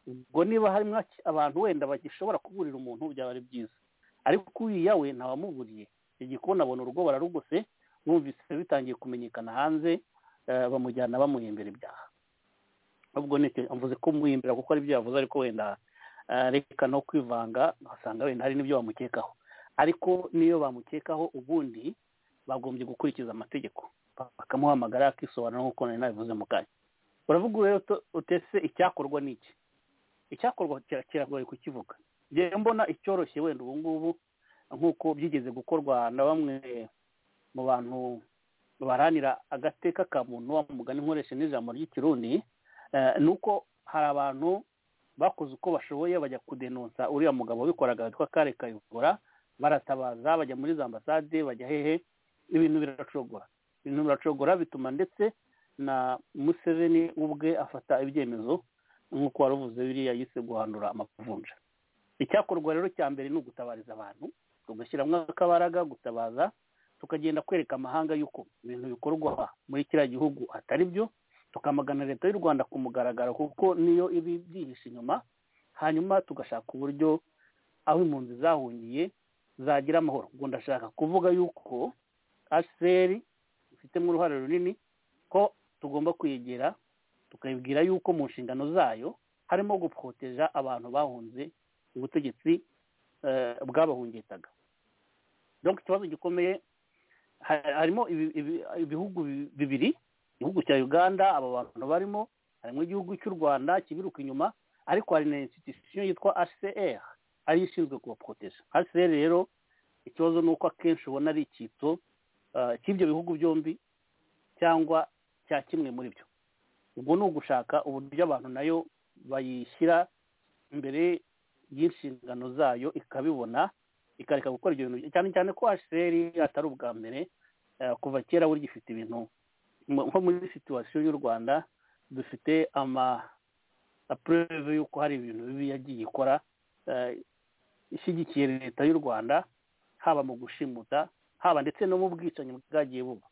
ubwo niba harimo aki- abantu wenda bagishobora kuburira umuntu byaba ari byiza ariko uriya we ntawamuburiye igikoni abona urugo bararugose numvise bitangiye kumenyekana hanze eh, bamujyana bamuhimbira ibyaha ubwo ni amvuze ko muhimbira kuko ari ibyo yavuze ariko wenda eh, reka no kwivanga ugasanga wenda hari n'ibyo bamukekaho ariko n'iyo bamukekaho ubundi bagombye gukurikiza amategeko bakamuhamagara akisobanura nk'uko nari nabivuze mu kanya uravuga rero uto- utese icyakorwa ni iki icyakorwa kira- kiragoye kukivuga njyewe mbona icyoroshye wenda ubu ngubu nk'uko byigeze gukorwa na bamwe mu bantu baharanira agateka ka muntu wa mugani nkoresha n'ijambo ry'ikirundi eh, ni uko hari abantu bakoze uko bashoboye bajya kudenonsa uriya mugabo wabikoraga witwa kare kayivura baratabaza bajya muri za ambasade bajya hehe ibintu biracogora ibintu biracogora bituma ndetse na museveni ubwe afata ibyemezo nk'uko waruvuze biriya yise guhandura amavunja icyakorwa rero cya mbere ni ugutabariza abantu tugashyiramo akabaraga gutabaza tukagenda kwereka amahanga yuko ibintu bikorwa muri kiriya gihugu atari byo tukamagana leta y'u rwanda ku mugaragaro kuko niyo iba ibyihishe inyuma hanyuma tugashaka uburyo aho impunzi zahungiye zagira amahoro ubwo ndashaka kuvuga yuko aseri ifitemo uruhare runini ko tugomba kwegera tukabibwira yuko mu nshingano zayo harimo gupfoteja abantu bahunze ubutegetsi eh, bwabahungitaga donc ikibazo gikomeye ha- harimo ibi- ibi- ibihugu bi- bibiri igihugu cya uganda aba bantu barimo harimo igihugu cy'u rwanda kibiruka inyuma ariko hari na institution yitwa hcr ariyo ishinzwe kubapfoteja hcr rero ikibazo ni uko akenshi ubona ari icyitso eh, cy'ibyo bihugu byombi cyangwa cya kimwe muri byo ubwo ni ugushaka uburyo abantu nayo bayishyira imbere y'inshingano zayo ikabibona ikareka gukora ibyo bintu cyane cyane ko hcr atari ubwa mbere eh, kuva kera burya ifite ibintu mu- nko muri situwasiyo y'u rwanda dufite ama apureve y'uko hari ibintu bibi yagiye ikora eh, ishyigikiye leta y'u rwanda haba mu gushimuta haba ndetse no mu bwicanyi bwagiye buba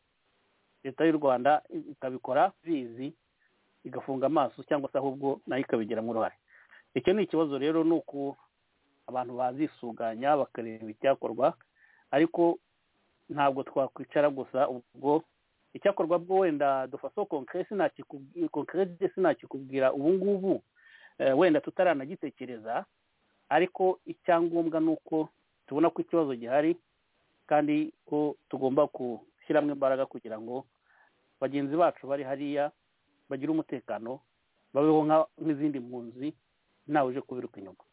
leta y'u rwanda ikabikora bizi igafunga amaso cyangwa se ahubwo nayo ikabigiramo uruhare icyo ni ikibazo rero ni uko abantu bazisuganya bakareba icyakorwa ariko ntabwo twakwicara gusa ubwo icyakorwa bwo wenda dufaso konkre sinakikubwi- konkre sinakikubwira ubu ngubu eh, wenda tutaranagitekereza ariko icyangombwa ni uko tubona ko ikibazo gihari kandi ko tugomba gushyiramo imbaraga kugira ngo bagenzi bacu bari hariya bagire umutekano babeho nka- nk'izindi mpunzi ntawe uje kubiruka inyuma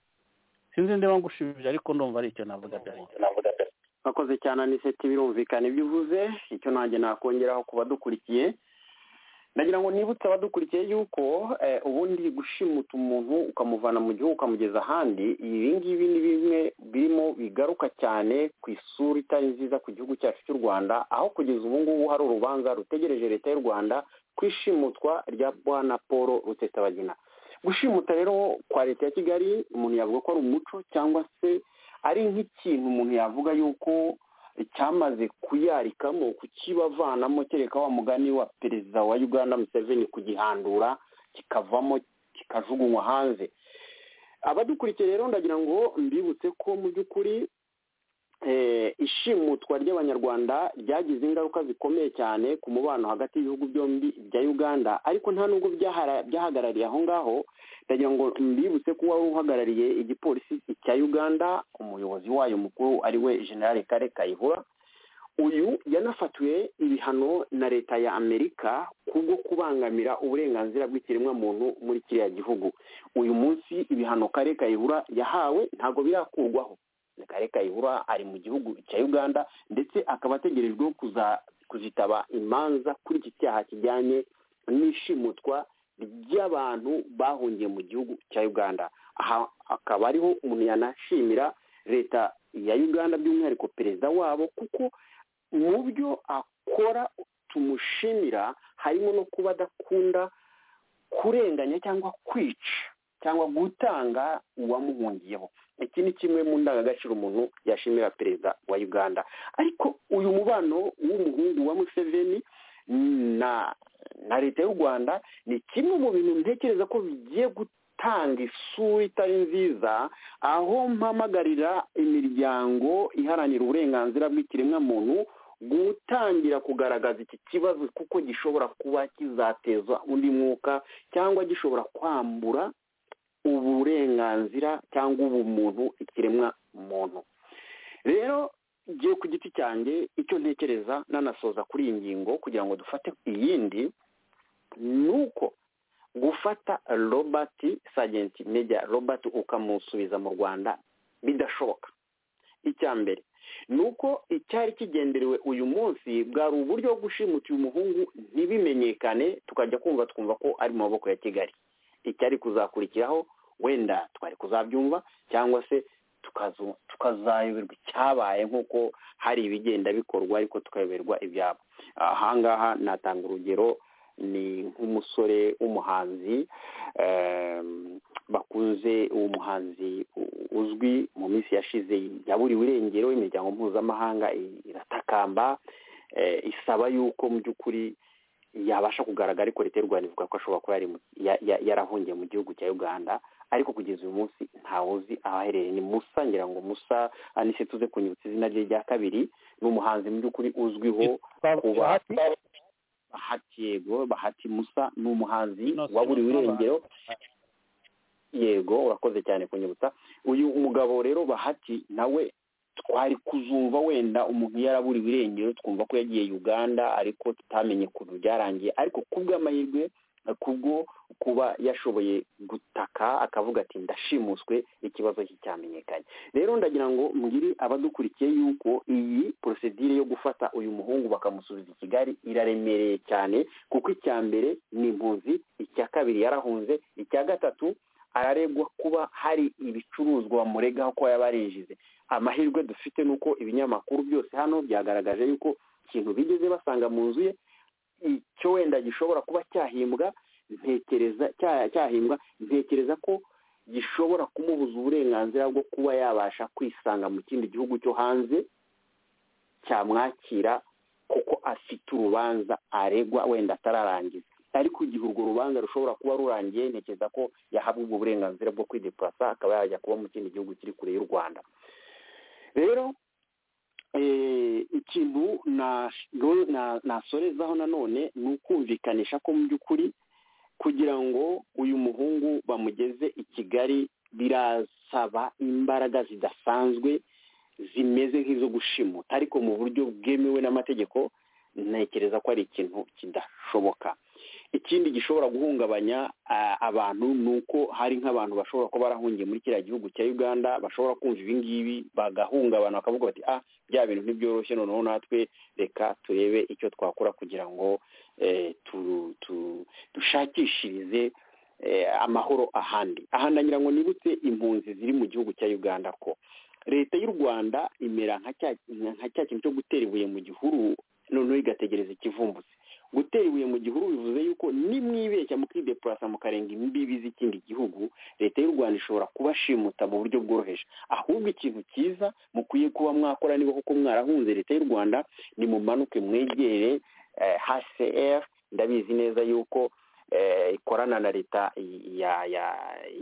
sinzi niba ngushubije ariko ndumva ari icyo navuga byari byo. bakoze cyane aniseti birumvikana ibyo uvuze icyo nanjye nakongeraho ku badukurikiye ndagira ngo nibutse abadukurikiye yuko eh, ubundi gushimuta umuntu ukamuvana mu gihugu ukamugeza ahandi ibi ngibi ni bimwe birimo bigaruka cyane ku isura itari nziza ku gihugu cyacu cy'u rwanda aho kugeza ubu ngubu hari urubanza rutegereje leta y'u rwanda ku ishimutwa rya bwana paul rutetabagina gushimuta rero kwa leta ya kigali umuntu yavuga ko ari umuco cyangwa se ari nk'ikintu umuntu yavuga yuko cyamaze kuyarikamo kukibavanamo kereka wa mugani wa perezida wa uganda museveni kugihandura kikavamo kikajugunywa hanze abadukurikiye rero ndagira ngo mbibutse ko mu by'ukuri eh, ishimutwa ry'abanyarwanda ryagize ingaruka zikomeye cyane ku mubano hagati y'ibihugu byombi bya uganda ariko nta nubwo byahara- byahagarariye aho ngaho ndagira ngo mbibutse ko wari uhagarariye igipolisi cya uganda umuyobozi wayo mukuru ariwe generale kare kayihura uyu yanafatiwe ibihano na leta ya amerika kubwo kubangamira uburenganzira bw'ikiremwamuntu muri kiriya gihugu uyu munsi ibihano kare kayihura yahawe ntabwo birakurwaho kare kayihura ari mu gihugu cya uganda ndetse akaba ategerejweho kuza kuzitaba imanza kuri iki cyaha kijyanye n'ishimutwa ry'abantu bahungiye mu gihugu cya uganda aha akaba ariho umuntu yanashimira leta ya uganda by'umwihariko perezida wabo kuko mu byo akora tumushimira harimo no kuba adakunda kurenganya cyangwa kwica cyangwa gutanga uwamuhungiyeho iki ni kimwe mu ndangagaciro umuntu yashimira perezida wa uganda ariko uyu mubano w'umuhungu wa museveni na na leta y'u rwanda ni kimwe mu bintu ntekereza ko bigiye gutanga isura itari nziza aho mpamagarira imiryango iharanira uburenganzira bw'ikiremwamuntu gutangira kugaragaza iki kibazo kuko gishobora kuba kizateza undi mwuka cyangwa gishobora kwambura uburenganzira cyangwa ubumuntu ikiremwa muntu rero ngiye ku giti cyanjye icyo ntekereza nanasoza kuri iyi ngingo kugira ngo dufate iyindi ni uko gufata robert sajenti media robert ukamusubiza mu rwanda bidashoboka icya mbere ni uko icyari kigenderewe uyu munsi bwari uburyo bwo gushimuta uyu muhungu ntibimenyekane tukajya kumva twumva ko ari mu maboko ya kigali icyari kuzakurikiraho wenda twari kuzabyumva cyangwa se tukazayoberwa icyabaye nk'uko hari ibigenda bikorwa ariko tukayoberwa ibyabo ahangaha natanga urugero ni nk'umusore w'umuhanzi bakunze uwo muhanzi uzwi mu minsi yashize yaburiwe irengero imiryango mpuzamahanga iratakamba isaba yuko mu by'ukuri yabasha kugaragara ariko leta y'u rwanda ivuga ko ashobora kuba yarahungiye mu gihugu cya uganda ariko kugeza uyu munsi ntawuzi ahaherereye ni musa ngira ngo musa anise tuze kunyibutsa izina rye rya kabiri ni umuhanzi mu by'ukuri uzwiho kuba bahati yego bahati musa ni umuhanzi waburiwe irengero yego urakoze cyane kunyibutsa uyu mugabo rero bahati nawe twari kuzumva wenda umuntu yaraburiwe irengero twumva ko yagiye uganda ariko tutamenye ukuntu byarangiye ariko ku bw'amahirwe kubwo kuba yashoboye gutaka akavuga ati ndashimuswe ikibazo cye cyamenyekanye rero ndagira ngo mbwire abadukurikiye yuko iyi porosedire yo gufata uyu muhungu bakamusubiza i kigali iraremereye cyane kuko icya mbere ni impunzi icya kabiri yarahunze icya gatatu araregwa kuba hari ibicuruzwa bamuregaho ko yaba yarinjize amahirwe dufite ni uko ibinyamakuru byose hano byagaragaje yuko ikintu bigeze basanga mu nzu ye icyo wenda gishobora kuba cyahimbwa ntekereza cyahimbwa ntekereza ko gishobora kumubuza uburenganzira bwo kuba yabasha kwisanga mu kindi gihugu cyo hanze cyamwakira kuko afite urubanza aregwa wenda atararangiza ariko igihe urwo rubanza rushobora kuba rurangiye ntekereza ko yahabwa ubwo burenganzira bwo kwidepurasa akaba yajya kuba mu kindi gihugu kiri kure y'u rwanda rero ikintu nasorezaho nanone ni ukumvikanisha ko mu by'ukuri kugira ngo uyu muhungu bamugeze i kigali birasaba imbaraga zidasanzwe zimeze nk'izo gushimuta ariko mu buryo bwemewe n'amategeko ntekereza ko ari ikintu kidashoboka ikindi gishobora guhungabanya abantu ni uko hari nk'abantu bashobora kuba barahungiye muri kiriya gihugu cya uganda bashobora kumva ibingibi bagahungabana bakavuga bati ah bya bintu ntibyoroshye noneho natwe reka turebe icyo twakora kugira ngo dushakishirize amahoro ahandi aha ndagira ngo nibutse impunzi ziri mu gihugu cya uganda ko leta y'u rwanda imera nka cya kintu cyo gutera ibuye mu gihuru noneho igategereza ikivumbutse gutera ibuye mu gihuru bivuze yuko nimwibeshya mukidepurasa mukarenga imbibi z'ikindi gihugu leta y'u rwanda ishobora kubashimuta mu buryo bworoheje ahubwo ikintu cyiza mukwiye kuba mwakora niba koko mwarahunze leta y'u rwanda ni mumanuke mwegere hcr ndabizi neza yuko ikorana na leta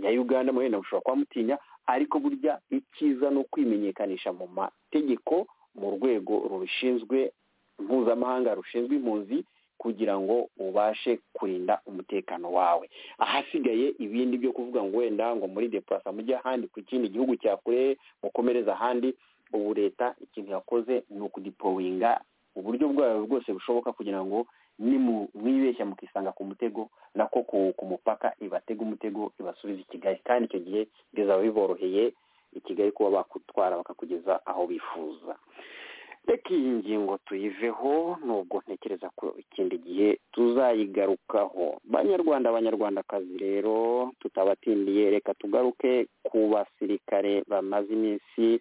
ya uganda mwenda mushobora kuba mutinya ariko burya icyiza ni ukwimenyekanisha mu mategeko mu rwego rubishinzwe mpuzamahanga rushinzwe impunzi kugira ngo ubashe kurinda umutekano wawe ahasigaye ibindi byo kuvuga ngo wenda ngo muri depurasa mujye ahandi ku kindi gihugu cya kure mukomereza ahandi ubu leta ikintu yakoze ni ukudipowinga uburyo bwayo bwose bushoboka kugira ngo mwibeshya mukisanga ku mutego nako ku mupaka ibatega umutego ibasubiza i kigali kandi icyo gihe bizaba biboroheye i kigali kuba bakutwara bakakugeza aho bifuza reka iyi ngingo tuyiveho nubwo ntekereza ko ikindi gihe tuzayigarukaho banyarwanda abanyarwandakazi rero tutabatindiye reka tugaruke ku basirikare bamaze iminsi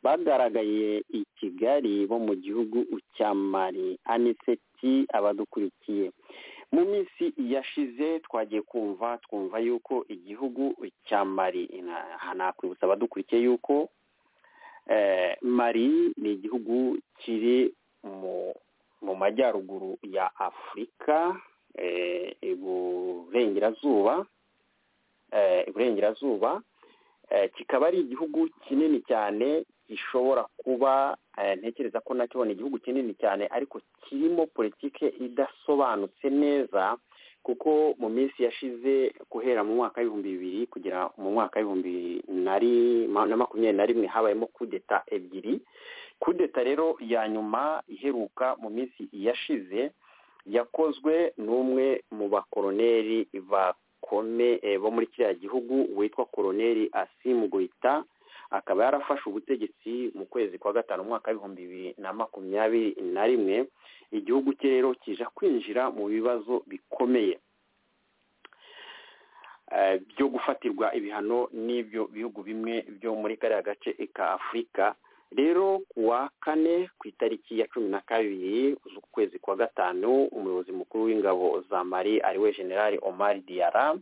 bagaragaye i kigali bo mu gihugu cya mari aniseti abadukurikiye mu minsi yashize twagiye kumva twumva yuko igihugu cya mari aha nakwibutsa abadukurikiye yuko mari ni igihugu kiri mu majyaruguru ya afurika iburengerazuba iburengerazuba kikaba ari igihugu kinini cyane gishobora kuba ntekereza ko nacyo ni igihugu kinini cyane ariko kirimo politiki idasobanutse neza kuko mu minsi yashize guhera mu mwaka w'ibihumbi bibiri kugera mu mwaka w'ibihumbi na makumyabiri na rimwe habayemo kudeta ebyiri kudeta rero ya nyuma iheruka mu minsi yashize yakozwe n'umwe mu bakoroneri ba kome bo muri kiriya gihugu witwa koroneri asimu goyita akaba yarafashe ubutegetsi mu kwezi kwa gatanu umwaka w'ibihumbi bibiri na makumyabiri na rimwe igihugu cye rero kija kwinjira mu bibazo bikomeye byo gufatirwa ibihano n'ibyo bihugu bimwe byo muri kariya gace ka afurika rero ku wa kane ku itariki ya cumi na kabiri z'ukwezi kwa gatanu umuyobozi mukuru w'ingabo za mari ariwe generali omar diara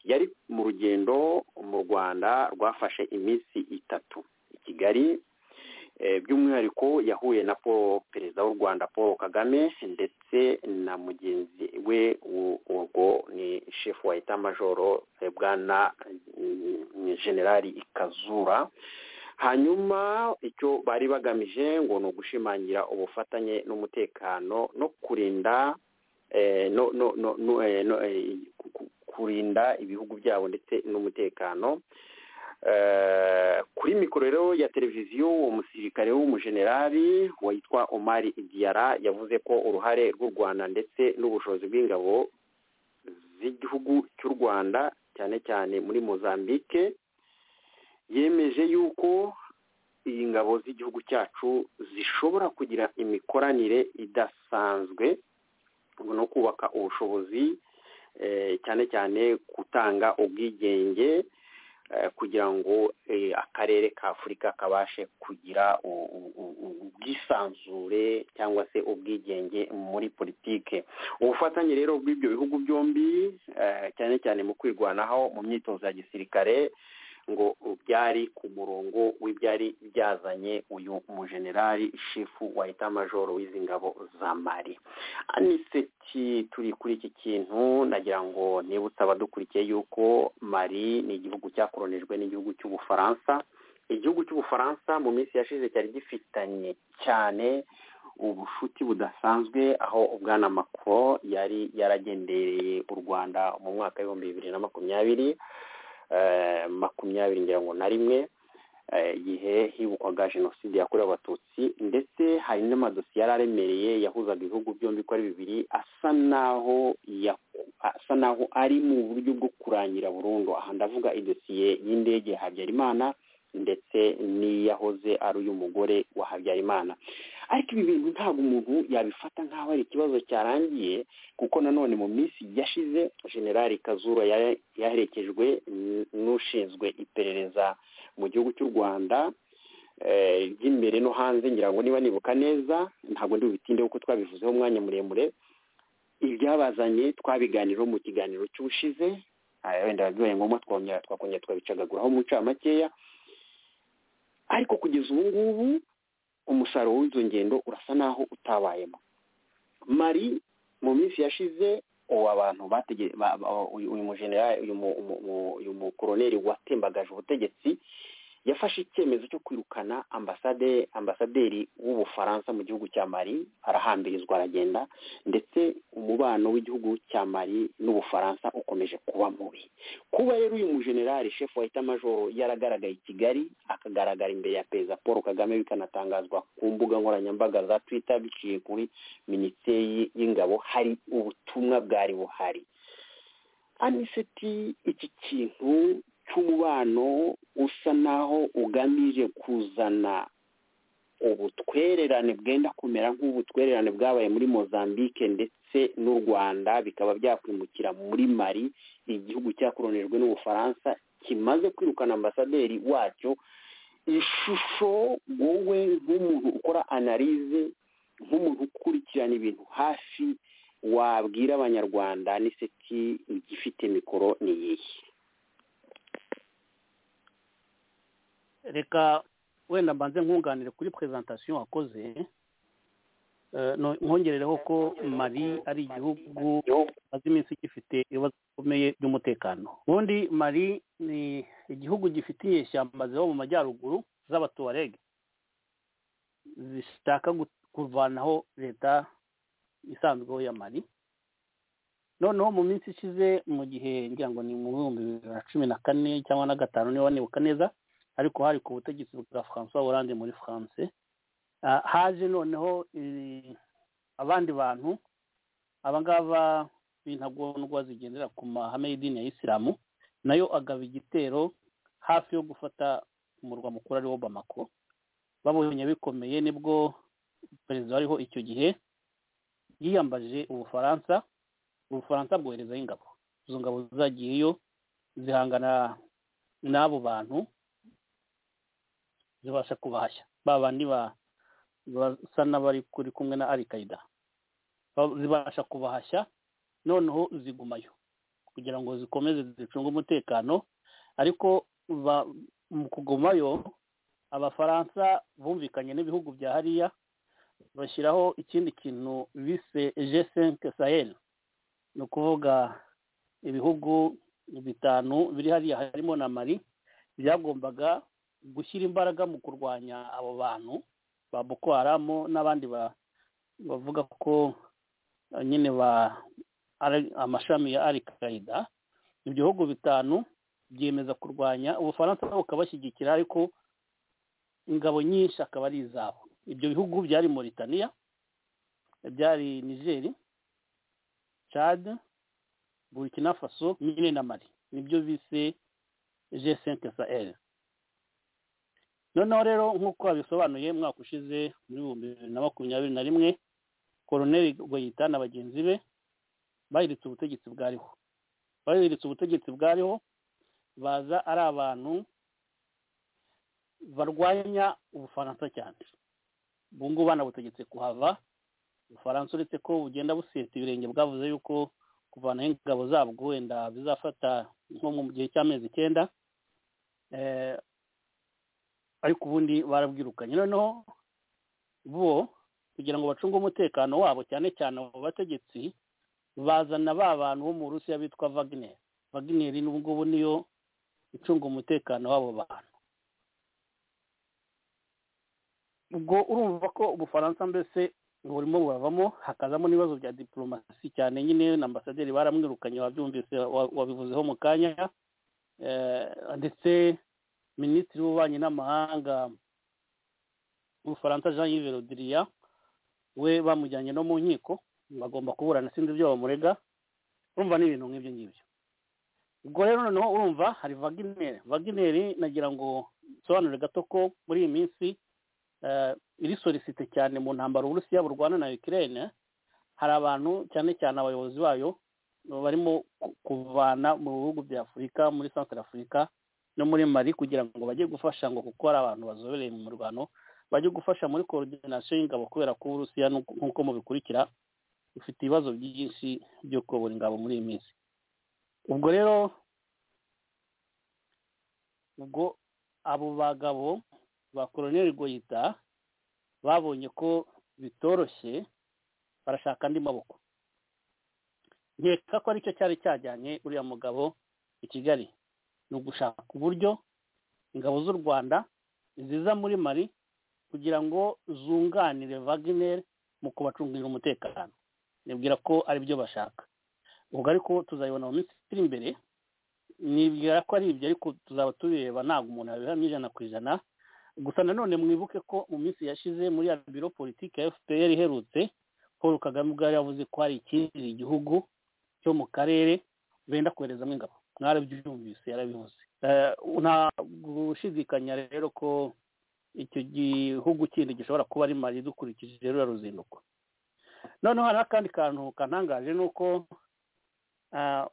yari mu rugendo mu rwanda rwafashe iminsi itatu i kigali by'umwihariko yahuye na paul perezida w'u rwanda paul kagame ndetse na mugenzi we urwo ni shefu wa etamajoro bwana generali ikazura hanyuma icyo bari bagamije ngo ni ugushimangira ubufatanye n'umutekano no kurinda kurinda ibihugu byabo ndetse n'umutekano kuri mikoro rero ya televiziyo uwo musirikare w'umujenerali witwa omari idiyara yavuze ko uruhare rw'u rwanda ndetse n'ubushobozi bw'ingabo z'igihugu cy'u rwanda cyane cyane muri mozambique yemeje yuko ingabo z'igihugu cyacu zishobora kugira imikoranire idasanzwe no kubaka ubushobozi cyane cyane gutanga ubwigenge kugira ngo akarere ka afurika kabashe kugira ubwisanzure cyangwa se ubwigenge muri politike ubufatanye rero bw'ibyo bihugu byombi cyane cyane mu kwirwanaho mu myitozo ya gisirikare ngo byari ku murongo w'ibyari byazanye uyu mujenerali shefu wa etamajoro w'izi ngabo za mari aniseti turi kuri iki kintu nagira ngo nibutse abadukurikiye yuko mari ni igihugu cyakoronijwe n'igihugu cy'ubufaransa igihugu cy'ubufaransa mu minsi yashize cyari gifitanye cyane ubucuti budasanzwe aho ubwana makoro yari yaragendereye u rwanda mu mwaka w'ibihumbi bibiri na makumyabiri makumyabiri ngira ngo na rimwe igihe hibukwaga jenoside yakorewe abatutsi ndetse hari n'amadosiye yari aremereye yahuzaga ibihugu byombi ko ari bibiri asa n'aho asa n'aho ari mu buryo bwo kurangira burundu aha ndavuga idosiye y'indege ya habyarimana ndetse n'iyahoze ari uy'umugore wa habyarimana ariko ibi bintu ntabwo umuntu yabifata nk'aho ari ikibazo cyarangiye kuko nanone mu minsi yashize generali kazura yaherekejwe n'ushinzwe iperereza mu gihugu cy'u rwanda ry'imbere no hanze ngira ngo niba nibuka neza ntabwo ndi butinde kuko twabivuzeho umwanya muremure ibyabazanye twabiganiraho mu kiganiro cy'ubushize wenda bibaye ngombwa twongera twakongera twabicagaguraho mu ncamakeya ariko kugeza ubu ngubu umusaruro w'izo ngendo urasa n'aho utabayemo mari mu minsi yashize uwo abantu uyu mujenerali uyu mukoroneri watembagaje ubutegetsi yafashe icyemezo cyo kwirukana ambasade ambasaderi w'ubufaransa mu gihugu cya mari arahambirizwa aragenda ndetse umubano w'igihugu cya mari n'ubufaransa ukomeje kuba mubi kuba rero uyu mujenerali shefu wa etamajoro yaragaragaye i kigali akagaragara imbere ya perezida paul kagame bikanatangazwa ku mbuga nkoranyambaga za twitter biciye kuri minisiteri y'ingabo hari ubutumwa bwari buhari aniseti iki kintu cy'umubano usa naho ugamije kuzana ubutwererane bwenda kumera nk'ubutwererane bwabaye muri mozambique ndetse n'u rwanda bikaba byakwimukira muri mari igihugu cyakoronijwe n'ubufaransa kimaze kwirukana ambasaderi wacyo ishusho wowe nk'umuntu ukora analize nk'umuntu ukurikirana ibintu hafi wabwira abanyarwanda n'iseti igifite mikoro ni iyihe reka wenda mbanze nkunganire kuri perezantasiyo wakoze Eh, no- nkongerereho ko mali ari igihugu maze iminsi gifite ibibazo bikomeye by'umutekano ubundi mali ni igihugu gifite inyeshyamba ziba mu majyaruguru z'abatuwarege zishaka gu- kuvanaho leta isanzweho ya mali noneho mu minsi ishize mu gihe ngira ngo ni mu bihumbi bibiri na cumi na kane cyangwa na gatanu niba nibuka neza ariko hari ku butegetsi bwa francois Hollande muri france Ah, haje noneho eh, abandi bantu abangaba b'intagondwa zigendera ku mahame y'idini ya isilamu nayo agaba igitero hafi yo gufata umurwa mukuru ariwo bamako babonye bikomeye nibwo perezida wariho icyo gihe yiyambaje ubufaransa ubufaransa bwoherezaho ingabo izo ngabo zagiyeyo zihangana n'abo bantu zibasha kubahashya ba bandi ba basa n'abari kuri kumwe na alikaida zibasha kubahashya noneho zigumayo kugira ngo zikomeze zicunge umutekano ariko ba- mu kugumayo abafaransa bumvikanye n'ibihugu bya hariya bashyiraho ikindi kintu bise g5 sahel ni ukuvuga ibihugu bitanu biri hariya harimo na mari byagombaga gushyira imbaraga mu kurwanya abo bantu ba boko haramu n'abandi ba- bavuga ko eh, nyine ba ari- amashami ya al qaida ibyo bihugu bitanu byiyemeza kurwanya ubufaransa nabo bukabashyigikira ariko ingabo nyinshi akaba ari izabo ibyo bihugu byari mauritania byari nigeri chad burkina faso nyine na mali nibyo bise g5 sahel noneho rero nk'uko babisobanuye umwaka ushize muri bihumbi bibiri na makumyabiri na rimwe koroneli goyita na bagenzi be bahiritse ubutegetsi bwariho bahiritse ubutegetsi bwariho baza ari abantu barwanya ubufaransa cyane ubu ngubu banabutegetse kuhava ubufaransa uretse ko bugenda buseta ibirenge bwavuze yuko kuvanaho ingabo zabwo wenda bizafata nko mu gihe cy'amezi icyenda eh, ariko ubundi barabwirukanye noneho bo kugira ngo bacunge umutekano wabo cyane cyane abo bategetsi bazana ba bantu bo mu Burusiya bitwa Wagner Wagner n'ubu ngubu niyo icunga umutekano w'abo bantu ubwo urumva ko ubufaransa mbese burimo buravamo hakazamo n'ibibazo bya diplomasi cyane nyine na ambasaderi baramwirukanye wabyumvise wa- wabivuzeho mu kanya eh, ndetse minisitiri w'ububanyi n'amahanga w'ubufaransa jean yves le drian we bamujyanye no mu nkiko bagomba kuburana sinzi ibyo bamurega urumva ni ibintu nk'ibyo ngibyo ubwo rero noneho urumva hari vagineri vagineri nagira ngo nsobanure gato ko muri iyi minsi eh, iri sorisite cyane mu ntambaro uburusiya burwana na ukraine hari abantu cyane cyane abayobozi bayo barimo ku- kuvana mu bihugu bya afurika muri centre afurika no muri mari kugira ngo bajye gufasha ngo kuko hari abantu bazobereye mu murwano bajye gufasha muri koordinasiyo y'ingabo kubera ko uburusiya n'uko- nk'uko mubikurikira bufite ibibazo byinshi byo kuyobora ingabo muri iyi minsi ubwo rero ubwo abo bagabo ba koroneli goyita babonye ko bitoroshye barashaka andi maboko nkeka ko aricyo cyari cyajyanye uriya mugabo i kigali ni ugushaka uburyo ingabo z'u rwanda ziza muri mari kugira ngo zunganire wagner mu kubacungira umutekano nibwira ko ari byo bashaka ubwo ariko tuzabibona mu minsi iri imbere nibwira ko ari ibyo ariko tuzaba tubireba ntabwo umuntu yabihamya ijana ku ijana gusa nanone mwibuke ko mu minsi yashize muri ya biro politiki ya fpr iherutse paul kagame ubwo yari yavuze ko hari ikindi gihugu cyo mu karere benda koherezamo ingabo mwarabyumvise yarabivuze Eh, nta gushidikanya rero ko icyo gihugu kindi gishobora kuba ari mali dukurikije ruriya ruzinduko noneho hari n'akandi kantu kantangaje ni uko ah,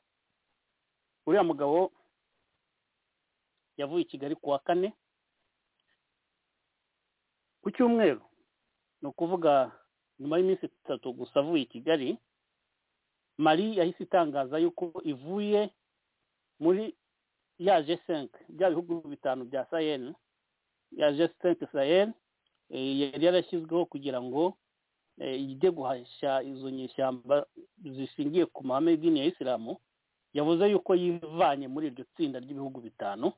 uriya mugabo yavuye i kigali ku wa kane ku cyumweru ni ukuvuga nyuma y'iminsi itatu gusa avuye i kigali mari yahise itangaza yuko ivuye muri ya g5 bya bihugu bitanu bya sahel ya g5 sahel eh, yari yarashyizweho kugira ngo eh, ijye guhashya izo nyeshyamba zishingiye ku mahame y'idini ya isilamu yavuze yuko yivanye muri iryo tsinda ry'ibihugu bitanu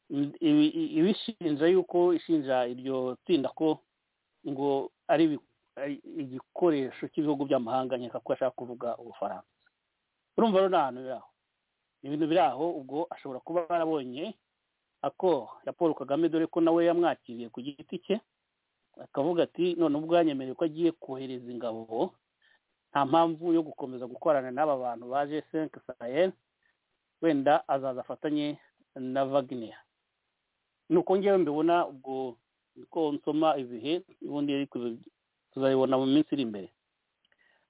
I- i- i- ibishinja yuko ishinja iryo tsinda ko ngo ari ibi- ari igikoresho cy'ibihugu by'amahanga nkeka ko ashaka kuvuga ubufaransa urumva rero ni ahantu biri aho ni ibintu biri aho ubwo ashobora kuba yarabonye ako ya paul kagame dore ko nawe yamwakiriye ku giti cye akavuga ati none ubwo yanyemereye ko agiye kohereza ingabo nta mpamvu yo gukomeza gukorana n'aba bantu baje senke sahel wenda azaza afatanye na wagner nuko ngewe mbibona ubwo niko nsoma ibihe ubundi ariko tuzabibona mu minsi iri imbere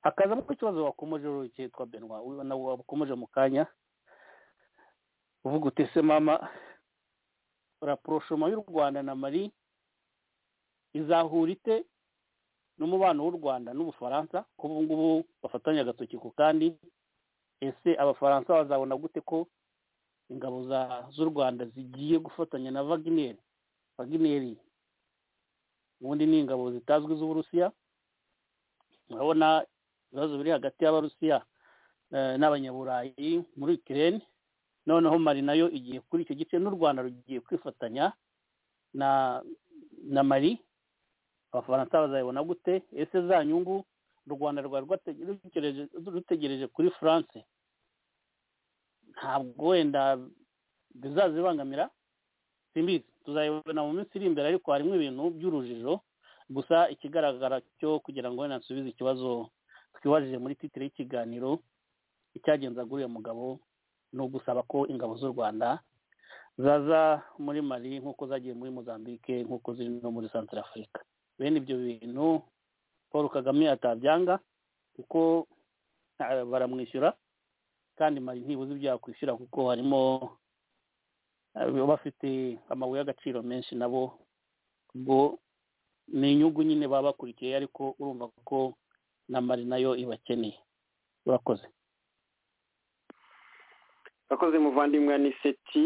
hakazamo ikibazo wakomeje rero cyitwa benwa uyu nawe wakomeje mu kanya uvuga utese mama raporoshoma y'u rwanda na mari izahura ite n'umubano w'u rwanda n'ubufaransa ko ubu ngubu bafatanya agatoki ku kandi ese abafaransa bazabona gute ko ingabo za- z'u rwanda zigiye gufatanya na wagner wagner ubundi ni ingabo zitazwi z'uburusiya murabona ibibazo biri hagati y'abarusiya eh, n'abanyaburayi muri ukraine noneho mari nayo igiye kuri icyo gice n'u rwanda rugiye kwifatanya na na mari abafaransa bazayibona gute ese za nyungu u rwanda rwari rwate- rutegereje- rutegereje kuri france ntabwo wenda bizazibangamira simbizi tuzayibona mu minsi iri imbere ariko harimo ibintu by'urujijo gusa ikigaragara cyo kugira ngo wenda nsubize ikibazo twibajije muri titire y'ikiganiro icyagenza kuri uyu mugabo ni ugusaba ko ingabo z'u rwanda zaza muri mali nk'uko zagiye muri mozambique nk'uko ziri no muri centre afurika bene ibyo bintu paul kagame atabyanga kuko eh, baramwishyura kandi mali ntibuze ibyo yakwishyura kuko harimo eh, bafite amabuye y'agaciro menshi nabo ubwo ni inyungu nyine baba bakurikiye ariko urumva ko na mali nayo ibakeneye urakoze abakozi muvandimwe aniseti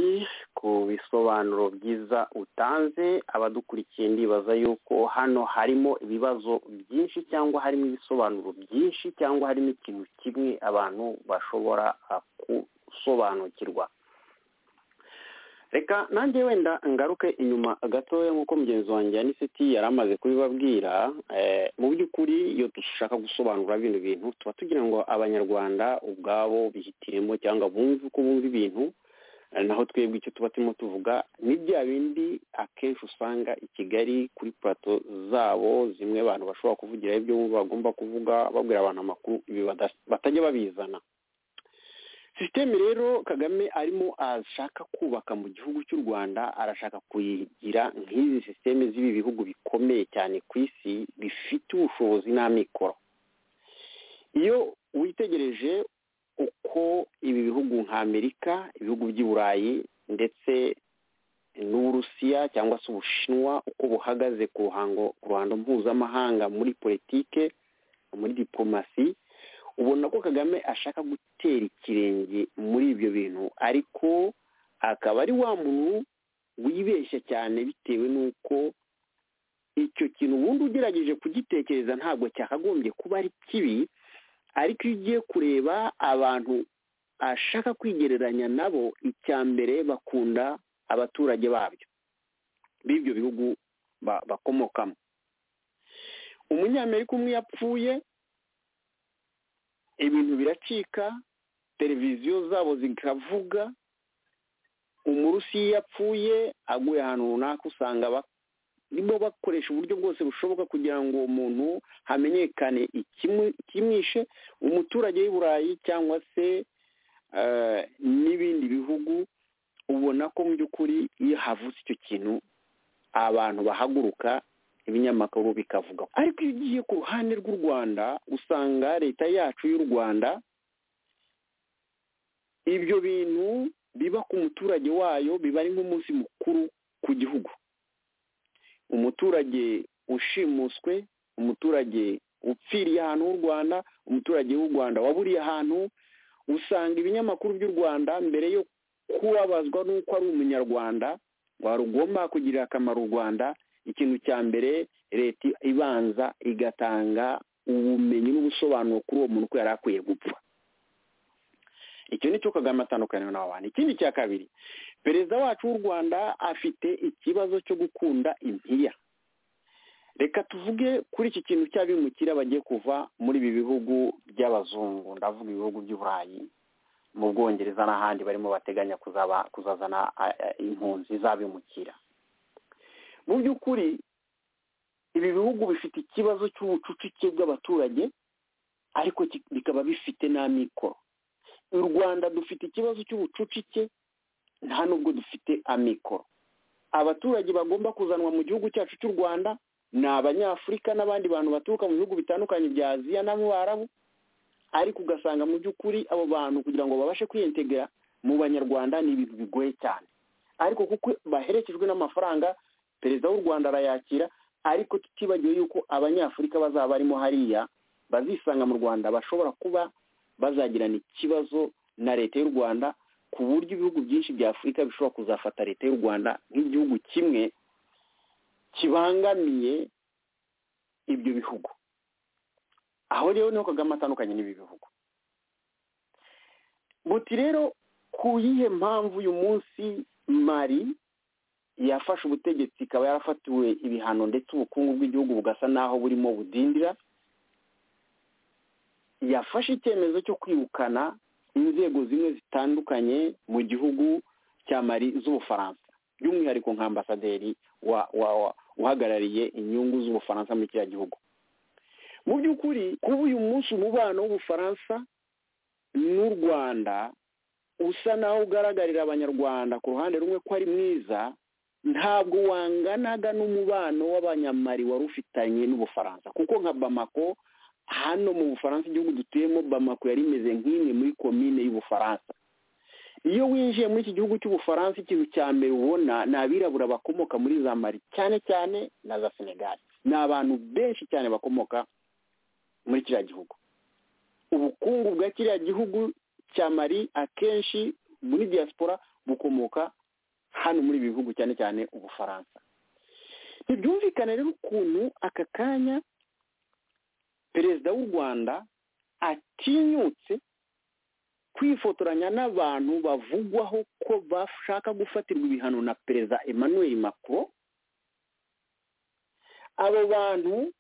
ku bisobanuro byiza utanze abadukurikiye ndibaza yuko hano harimo ibibazo byinshi cyangwa harimo ibisobanuro byinshi cyangwa harimo ikintu kimwe abantu bashobora ah, gusobanukirwa reka nanjye wenda ngaruke inyuma gatoya nk'uko mugenzi wanjye aniseti yari amaze kubibabwira eh, mu by'ukuri iyo dushaka gusobanura bino bintu tuba tugira ngo abanyarwanda ubwabo bihitiremo cyangwa bumve uko bumva ibintu eh, naho twebwe icyo tuba turimo tuvuga ni bya bindi akenshi usanga i kigali kuri purato zabo zimwe abantu bashobora kuvugiraho ibyo bumva bagomba kuvuga babwira abantu amakuru ibi bada- batajya babizana sisiteme rero kagame arimo ashaka kubaka mu gihugu cy'u rwanda arashaka kuyigira nk'izi sisiteme z'ibi bihugu bikomeye cyane ku isi bifite ubushobozi n'amikoro iyo witegereje uko ibi bihugu nka amerika ibihugu by'i burayi ndetse n'uburusiya cyangwa se ubushinwa uko buhagaze ku ruhango ku ruhando mpuzamahanga muri politike muri diporomasi ubona ko kagame ashaka gutera ikirenge muri ibyo bintu ariko akaba ari wa muntu wibeshya cyane bitewe n'uko icyo kintu ubundi ugerageje kugitekereza ntabwo cyakagombye kuba ari kibi ariko iyo ugiye kureba abantu ashaka kwigereranya nabo icya mbere bakunda abaturage babyo b'ibyo bihugu ba- bakomokamo umunyamerika umwe yapfuye ibintu biracika televiziyo zabo zikavuga umurusi iyo yapfuye aguye ahantu runaka usanga barimo bakoresha uburyo bwose bushoboka kugira ngo uwo muntu hamenyekane ikimu- ikimwishe umuturage w'i burayi cyangwa se eh, n'ibindi bihugu ubona ko mu by'ukuri iyo havutse icyo kintu abantu bahaguruka ibinyamakuru bikavuga ariko iyo ugiye ku ruhande rw'u rwanda usanga leta yacu y'u rwanda ibyo bintu biba ku muturage wayo biba ari nk'umunsi mukuru ku gihugu umuturage ushimuswe umuturage upfiriye ahantu h'u rwanda umuturage w'u rwanda waburiye ahantu usanga ibinyamakuru by'u rwanda mbere yo kubabazwa n'uko ari umunyarwanda wari ugomba kugirira akamaro u rwanda ikintu cya mbere leta ibanza igatanga ubumenyi n'ubusobanuro kuri uwo muntu ko yari akwiye gupfa icyo ni cyo kagame atandukanye n'abantu ikindi cya kabiri perezida wacu w'u rwanda afite ikibazo cyo gukunda impiya reka tuvuge kuri iki kintu cy'abimukira bagiye kuva muri ibi bihugu by'abazungu ndavuga ibihugu by'uburayi mu bwongereza n'ahandi barimo bateganya kuzazana impunzi z'abimukira mu by'ukuri ibi bihugu bifite ikibazo cy'ubucucike bw'abaturage ariko bikaba bifite n'amikoro u rwanda dufite ikibazo cy'ubucucike nta nubwo dufite amikoro abaturage bagomba kuzanwa mu gihugu cyacu cy'u rwanda ni abanyafurika n'abandi bantu baturuka mu bihugu bitandukanye bya aziya n'abarabu ariko ugasanga mu by'ukuri abo bantu kugira ngo babashe kwiyentegera mu banyarwanda ni ibintu bigoye cyane ariko kuko baherekejwe n'amafaranga perezida w'u rwanda arayakira ariko tutibagiwe yuko abanyafurika bazaba barimo hariya bazisanga mu rwanda bashobora kuba bazagirana ikibazo na leta y'u rwanda ku buryo ibihugu byinshi bya afurika bishobora kuzafata leta y'u rwanda nk'igihugu kimwe kibangamiye ibyo bihugu aho rero niho kagame atandukanye n'ibi bihugu buti rero ku yihe mpamvu uyu munsi mari yafashe ubutegetsi ikaba yarafatiwe ibihano ndetse ubukungu bw'igihugu bugasa n'aho burimo budindira yafashe icyemezo cyo kwirukana inzego zimwe zitandukanye mu gihugu cya mari z'ubufaransa by'umwihariko nka ambasaderi uhagarariye inyungu z'ubufaransa muri kiriya gihugu mu by'ukuri kuba uyu munsi umubano w'ubufaransa n'u rwanda usa naho ugaragarira abanyarwanda ku ruhande rumwe ko ari mwiza ntabwo wanganaga n'umubano w'abanyamari wari ufitanye n'ubufaransa kuko nka bamako hano mu bufaransa igihugu dutuyemo bamako yari imeze nk'imwe muri komine y'ubufaransa iyo winjiye muri iki gihugu cy'ubufaransa ikintu cya mbere ubona ni abirabura bakomoka muri za mari cyane cyane na za senegali ni abantu benshi cyane bakomoka muri kiriya gihugu ubukungu bwa kiriya gihugu cya mari akenshi muri diaspora bukomoka hano muri ibi bihugu cyane cyane ubufaransa ntibyumvikane rero ukuntu aka kanya perezida w'u rwanda atinyutse kwifotoranya n'abantu bavugwaho ko bashaka gufatirwa ibihano na perezida emmanuel macron abo bantu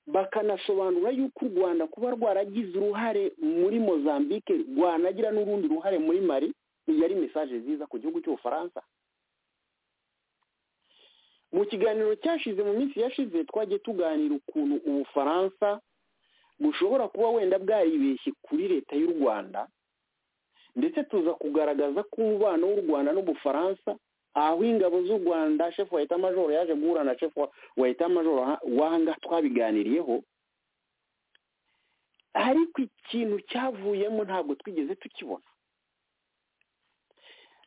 bakanasobanura yuko u rwanda kuba rwaragize uruhare muri mozambique rwanagira n'urundi ruhare muri mari iyi ari mesaje nziza ku gihugu cy'ubufaransa mu kiganiro cyashize mu minsi yashize twagiye tuganira ukuntu ubufaransa bushobora kuba wenda bwaribeshye kuri leta y'u rwanda ndetse tuza kugaragaza ko umubano w'u rwanda n'ubufaransa aho ingabo z'u rwanda shefu wa majoro yaje guhura na shefu wa majoro wanga twabiganiriyeho ariko ikintu cyavuyemo ntabwo twigeze tukibona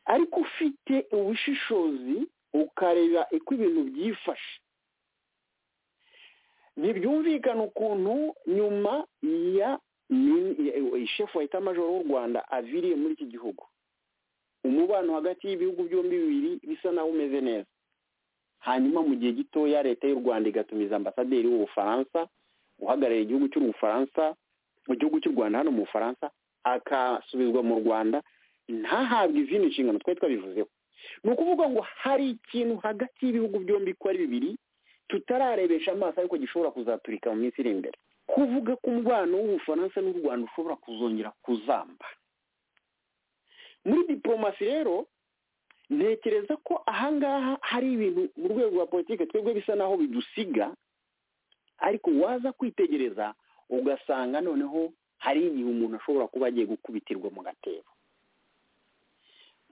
ariko ufite ubushishozi ukareba uko ibintu byifashe ntibyumvikana ukuntu nyuma ya shefu wa majoro w'u rwanda aviriye muri iki gihugu umubano hagati y'ibihugu byombi bibiri bisa naho umeze neza hanyuma mu gihe gitoya leta y'u rwanda igatumiza ambasaderi w'ubufaransa uhagarariye igihugu cy'ubufaransa mu gihugu cy'u rwanda hano mu bufaransa akasubizwa mu rwanda ntahabwe izindi nshingano twari twabivuzeho ni ukuvuga ngo hari ikintu hagati y'ibihugu byombi ko ari bibiri tutararebesha amaso ariko gishobora kuzaturika mu minsi iri imbere kuvuga ko umubano w'ubufaransa n'u rwanda ushobora kuzongera kuzamba muri diporomasi rero ntekereza ko ahangaha hari ibintu mu rwego rwa politiki twebwe bisa naho bidusiga ariko waza kwitegereza ugasanga noneho hari igihe umuntu ashobora kuba agiye gukubitirwa mu gatebo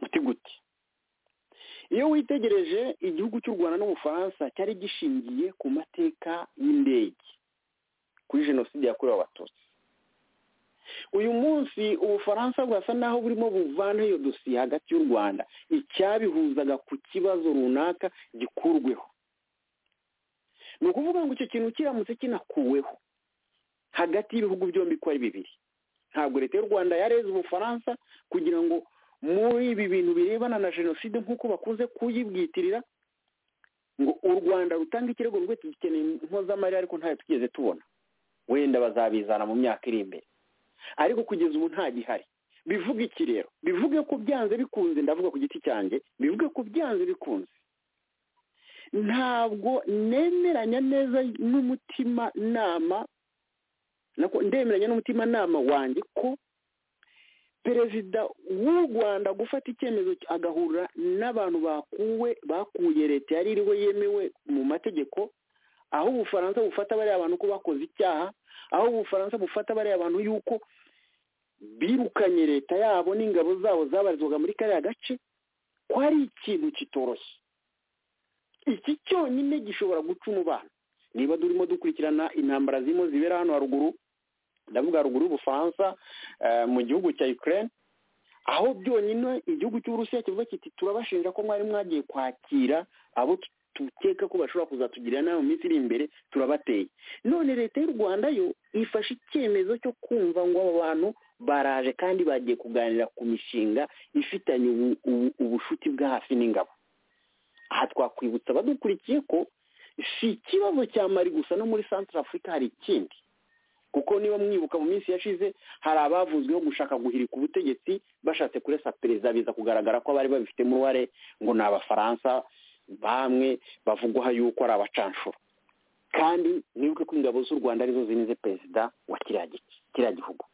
muti guti iyo witegereje igihugu cy'u rwanda n'ubufaransa cyari gishingiye ku mateka y'indege kuri jenoside yakorewe abatutsi uyu munsi ubufaransa bwasa naho burimo buvana iyo dosiye hagati y'u rwanda icyabihuzaga ku kibazo runaka gikurweho ni ukuvuga ngo icyo kintu kiramutse kinakuweho hagati y'ibihugu byombi ko ari bibiri ntabwo leta y'u rwanda yareze ubufaransa kugira ngo muri ibi bintu birebana na jenoside nk'uko bakunze kuyibwitirira ngo u rwanda rutanga ikirego rwe tugikeneye impozamarira ariko ntayo tugeze tubona wenda bazabizana mu myaka iri imbere ariko kugeza ubu nta gihari bivuga iki rero bivuge ko byanze bikunze ndavuga ku giti cyanjye bivuge ko byanze bikunze ntabwo nemeranya neza n'umutima nama ndemeranya n'umutima nama wanjye ko perezida w'u rwanda gufata icyemezo agahura n'abantu bakuwe bakuye leta yari iriho yemewe mu mategeko aho ubufaransa bufata bariya abantu ko bakoze icyaha aho ubufaransa bufata bariya abantu yuko birukanye leta yabo n'ingabo zabo zabarizwaga muri kariya gace ko ari ikintu kitoroshye iki cyonyine gishobora guca umubano niba turimo dukurikirana intambara zirimo zibera hano haruguru ndavuga haruguru y'ubufaransa mu gihugu cya ukraine aho byonyine igihugu cy'uburusiya kivuga kiti turabashinja ko mwari mwagiye kwakira abo tukeka ko bashobora kuzatugirira nawe mu minsi iri imbere turabateye none leta y'u rwanda yo ifashe icyemezo cyo kumva ngo aba bantu baraje kandi bagiye kuganira ku mishinga ifitanye ubushuti bwa hafi n'ingabo aha twakwibutsa abadukurikiye ko si ikibazo cya mari gusa no muri santara afurika hari ikindi kuko niba mwibuka mu minsi yashize hari abavuzweho gushaka guhirika ubutegetsi bashatse kuresa perezida biza kugaragara ko abari babifite uruhare ngo ni abafaransa bamwe bavugwaho yuko ari abacanshuro kandi mwibuke ko ingabo z'u rwanda arizo zinize perezida wa kiriya gihugu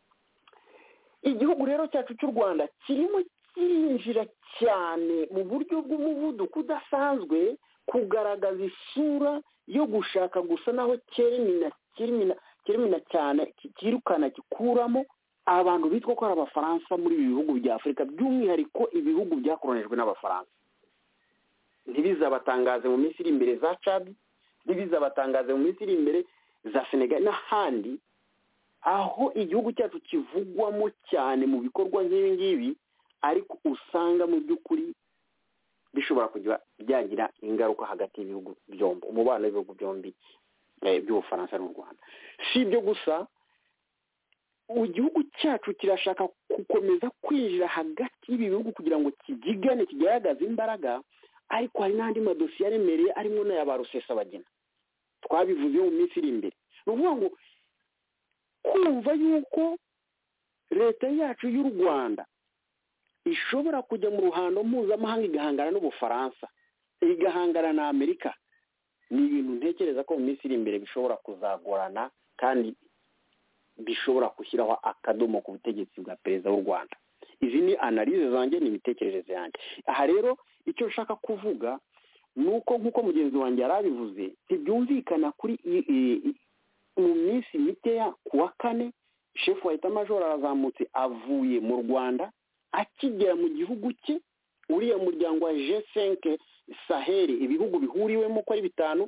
igihugu rero cyacu cy'u rwanda kirimo kirinjira cyane mu buryo bw'umuvuduko udasanzwe kugaragaza isura yo gushaka gusa naho kerimina cyane kirukana gikuramo abantu bitwa ko ari abafaransa muri ibi bihugu bya afurika by'umwihariko ibihugu byakoronijwe n'abafaransa ntibizabatangaze mu minsi iri imbere za cadi ntibizabatangaze mu minsi iri imbere za senegali n'ahandi aho igihugu cyacu kivugwamo cyane mu bikorwa nk'ibi ngibi ariko usanga mu by'ukuri bishobora kujya byagira ingaruka hagati y'ibihugu byombi umubano w'ibihugu byombi by'ubufaransa n'u rwanda si ibyo gusa igihugu cyacu kirashaka gukomeza kwinjira hagati y'ibi bihugu kugira ngo kigigane kigaragaze imbaraga ariko hari n'andi madosiye aremereye arimo n'aya ba rusesabagina twabivuze mu minsi iri imbere ni ukuvuga ngo kumva yuko leta yacu y'u rwanda ishobora kujya mu ruhando mpuzamahanga igahangana n'ubufaransa igahangana na amerika ni ibintu ntekereza ko mu minsi iri imbere bishobora kuzagorana kandi bishobora gushyiraho akadomo ku butegetsi bwa perezida w'u rwanda izi ni analize zanjye ni imitekerereze yanjye aha rero icyo nshaka kuvuga ni uko nk'uko mugenzi wanjye yari abivuze ntibyumvikana kuri mu minsi mikeya ku wa kane shefu wa etamajoro arazamutse avuye mu rwanda akigera mu gihugu cye uriya muryango wa jesenke saheri ibihugu bihuriwemo ko ari bitanu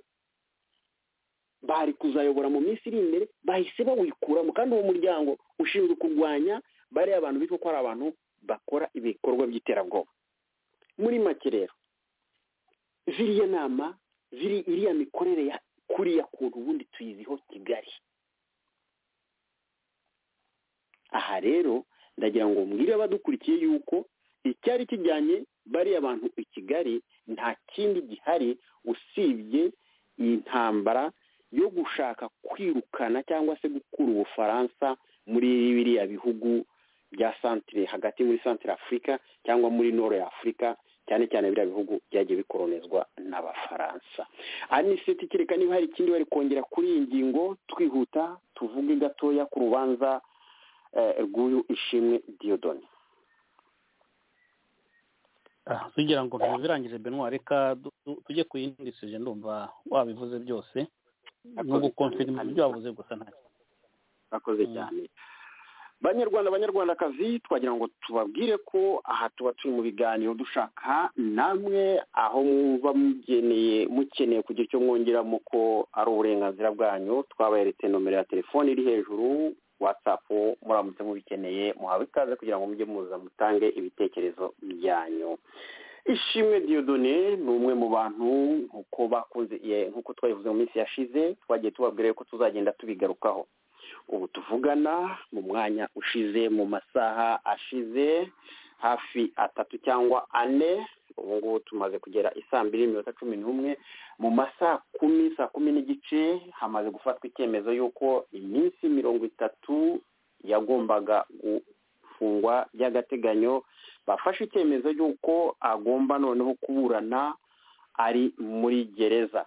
bari kuzayobora mu minsi iri imbere bahise bawikuramo kandi uwo muryango ushinzwe kurwanya bariya abantu bitwa ko ari abantu bakora ibikorwa by'iterabwoba muri make rero ziriya nama ziri iriya mikorere ya kuriya kuntu ubundi tuyiziho kigali aha rero ndagira ngo mbwire abadukurikiye yuko icyari kijyanye bariya abantu i kigali nta kindi gihari usibye iyi ntambara yo gushaka kwirukana cyangwa se gukura ubufaransa muri biriya bihugu bya santire hagati muri santire afurika cyangwa muri noro ya afurika cyane cyane biriya bihugu byagiye bikoronezwa n'abafaransa aniseti kereka niba hari ikindi bari kongera kuri iyi ngingo twihuta tuvuge gatoya ku rubanza rw'uyu ishimwe diyodoni tugira ngo ntuzirangije benwa reka tujye ku yindi sije ndumva wabivuze byose no gukonfirima ibyo wavuze gusa ntacyo bakoze cyane banyarwanda abanyarwandakazi twagira ngo tubabwire ko aha tuba turi mu biganiro dushaka namwe aho mwumva mugeneye mukeneye kugira icyo mwongeramo ko ari uburenganzira bwanyu twaberetse nomero ya telefone iri hejuru watsapu muramutse mubikeneye muhawe ikaze kugira ngo mujye muza mutange ibitekerezo byanyu ishimwe diyodone ni umwe mu bantu nk'uko bakunze nk'uko twabivuze mu minsi yashize twagiye tubabwira yuko tuzagenda tubigarukaho ubu tuvugana mu mwanya ushize mu masaha ashize hafi atatu cyangwa ane ubu ngubu tumaze kugera isaa mbiri n'iminota cumi n'umwe mu masaha kumi saa kumi n'igice hamaze gufatwa icyemezo y'uko iminsi mirongo itatu yagombaga gufungwa by'agateganyo bafashe icyemezo y'uko agomba noneho kuburana ari muri gereza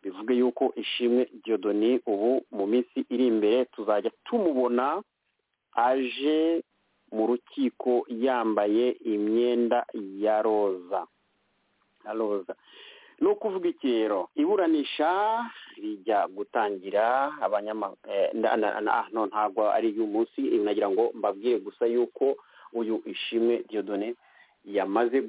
bivuge yuko ishimwe diyodoni ubu mu minsi iri imbere tuzajya tumubona aje mu rukiko yambaye imyenda ya roza ya roza ni ukuvuga iki rero iburanisha rijya gutangira abanyamakuru ntabwo ari iy'umunsi nagira ngo mbabwire gusa yuko uyu ishimwe diyodone yamaze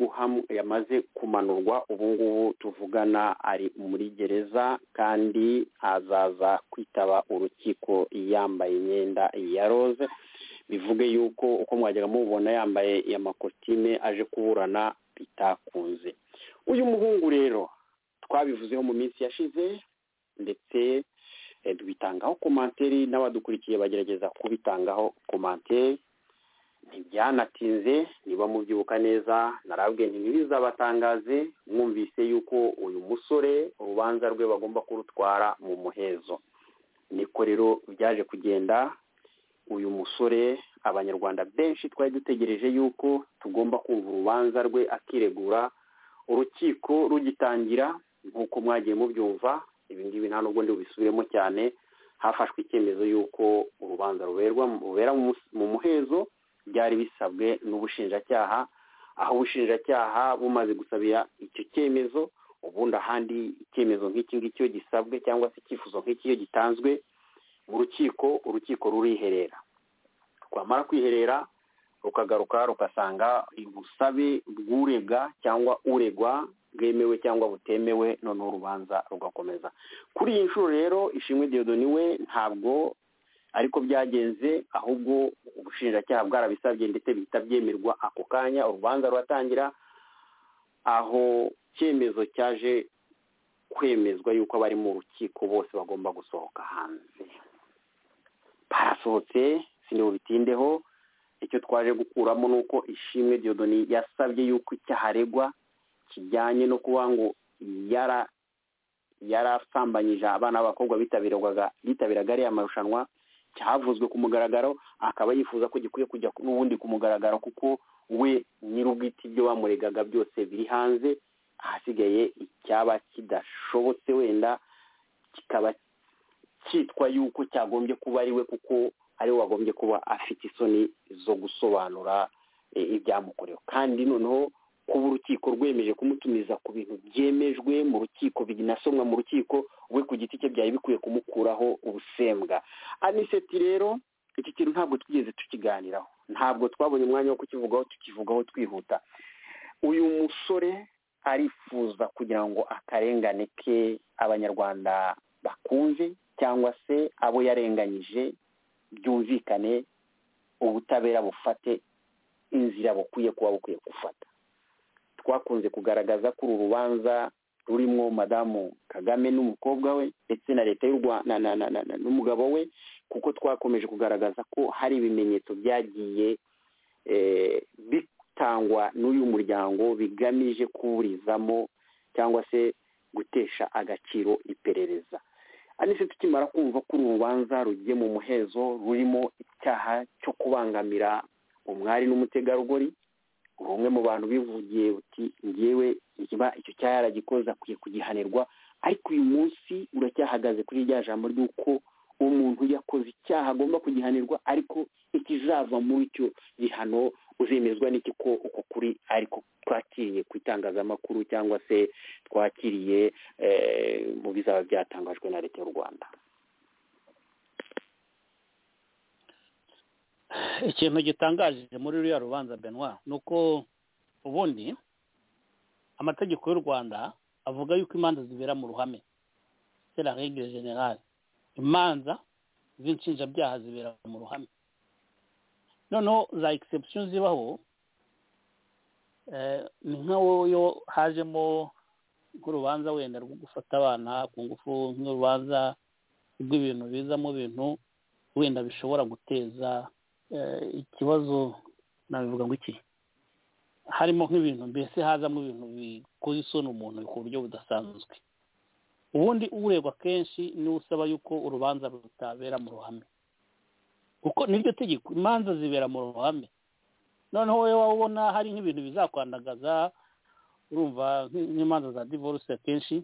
yamaze kumanurwa ubu ngubu tuvugana ari muri gereza kandi azaza kwitaba urukiko yambaye imyenda ya roze bivuge yuko uko mwajyaga mubona yambaye amakotime aje kuburana bitakunze uyu muhungu rero twabivuzeho mu minsi yashize ndetse tubitangaho komantere n'abadukurikiye bagerageza kubitangaho komantere ntibyanatinze niba mubyibuka neza narabwiye ntibizabatangaze mwumvise yuko uyu musore urubanza rwe bagomba kurutwara mu muhezo niko rero byaje kugenda uyu musore abanyarwanda benshi twari dutegereje yuko tugomba kumva urubanza rwe akiregura urukiko rugitangira nk'uko mwagiye mubyumva ibi ngibi nta nubwo ndi bubisubiremo cyane hafashwe icyemezo y'uko urubanza rubera mu muhezo byari bisabwe n'ubushinjacyaha aho ubushinjacyaha bumaze gusabira icyo cyemezo ubundi ahandi icyemezo nk'iki ngiki iyo gisabwe cyangwa se icyifuzo nk'iki iyo gitanzwe mu rukiko urukiko ruriherera rwamara kwiherera rukagaruka rukasanga ubusabe bw'urega cyangwa uregwa bwemewe cyangwa butemewe noneho urubanza rugakomeza kuri iyi nshuro rero ishimwe diyodoni we ntabwo ariko byagenze ahubwo ubushinjacyaha bwarabisabye ndetse bihita byemerwa ako kanya urubanza ruratangira aho icyemezo cyaje kwemezwa yuko abari mu rukiko bose bagomba gusohoka hanze barasohotse bitindeho icyo twaje gukuramo ni uko ishimwe diyodoni yasabye yuko icyaha aregwa kijyanye no kuba ngo yara yarasambanyije abana b'abakobwa bitabiraga ariya marushanwa cyavuzwe ku mugaragaro akaba yifuza ko gikwiye kujya n'ubundi ku mugaragaro kuko we nyir'ubwite ibyo bamuregaga byose biri hanze ahasigaye icyaba kidashobotse wenda kikaba cyitwa yuko cyagombye kuba ari we kuko ari we wagombye kuba afite isoni zo gusobanura ibyamukorewe kandi noneho kuba urukiko rwemeje kumutumiza ku bintu byemejwe mu rukiko binasomwa mu rukiko we ku giti cye byari bikwiye kumukuraho ubusembwa aniseti rero iki kintu ntabwo twigeze tukiganiraho ntabwo twabonye umwanya wo kukivugaho tukivugaho twihuta uyu musore arifuza kugira ngo akarengane ke abanyarwanda bakumve cyangwa se abo yarenganyije byumvikane ubutabera bufate inzira bukwiye kuba bukwiye gufata twakunze kugaragaza ko uru rubanza rurimo madamu kagame n'umukobwa we ndetse na leta y'u rwanda n'umugabo we kuko twakomeje kugaragaza ko hari ibimenyetso byagiye bitangwa n'uyu muryango bigamije kuburizamo cyangwa se gutesha agaciro iperereza anise tukimara kumva ko uru rubanza rugiye mu muhezo rurimo icyaha cyo kubangamira umwari n'umutegarugori umwe mu bantu bivugiye uti ngewe niba icyo cyaha yaragikoze akwiye kugihanirwa ariko uyu munsi uracyahagaze kuri rya jambo ry'uko umuntu yakoze icyaha agomba kugihanirwa ariko ikizava muri icyo gihano uzemezwa n'iki ko uko kuri ariko twakiriye ku itangazamakuru cyangwa se twakiriye mu bizaba byatangajwe na leta y'u rwanda ikintu gitangaje muri ruriya rubanza benwa ni uko ubundi amategeko y'u rwanda avuga yuko imanza zibera mu ruhame sera regire generale imanza z'inshinjabyaha zibera mu ruhame noneho za egisepsiyo zibaho ni nka wowe hajemo nk'urubanza wenda rwo gufata abana ku ngufu nk'urubanza rw'ibintu bizamo ibintu wenda bishobora guteza ikibazo nabivuga ngo iki harimo nk'ibintu mbese hazamo ibintu bikoze isoni umuntu ku buryo budasanzwe ubundi uregwa kenshi niwe usaba yuko urubanza rutabera mu ruhame kuko niryo tegeko imanza zibera mu ruhame noneho wowe waba ubona hari nk'ibintu bizakwandagaza urumva nk'imanza za divorce akenshi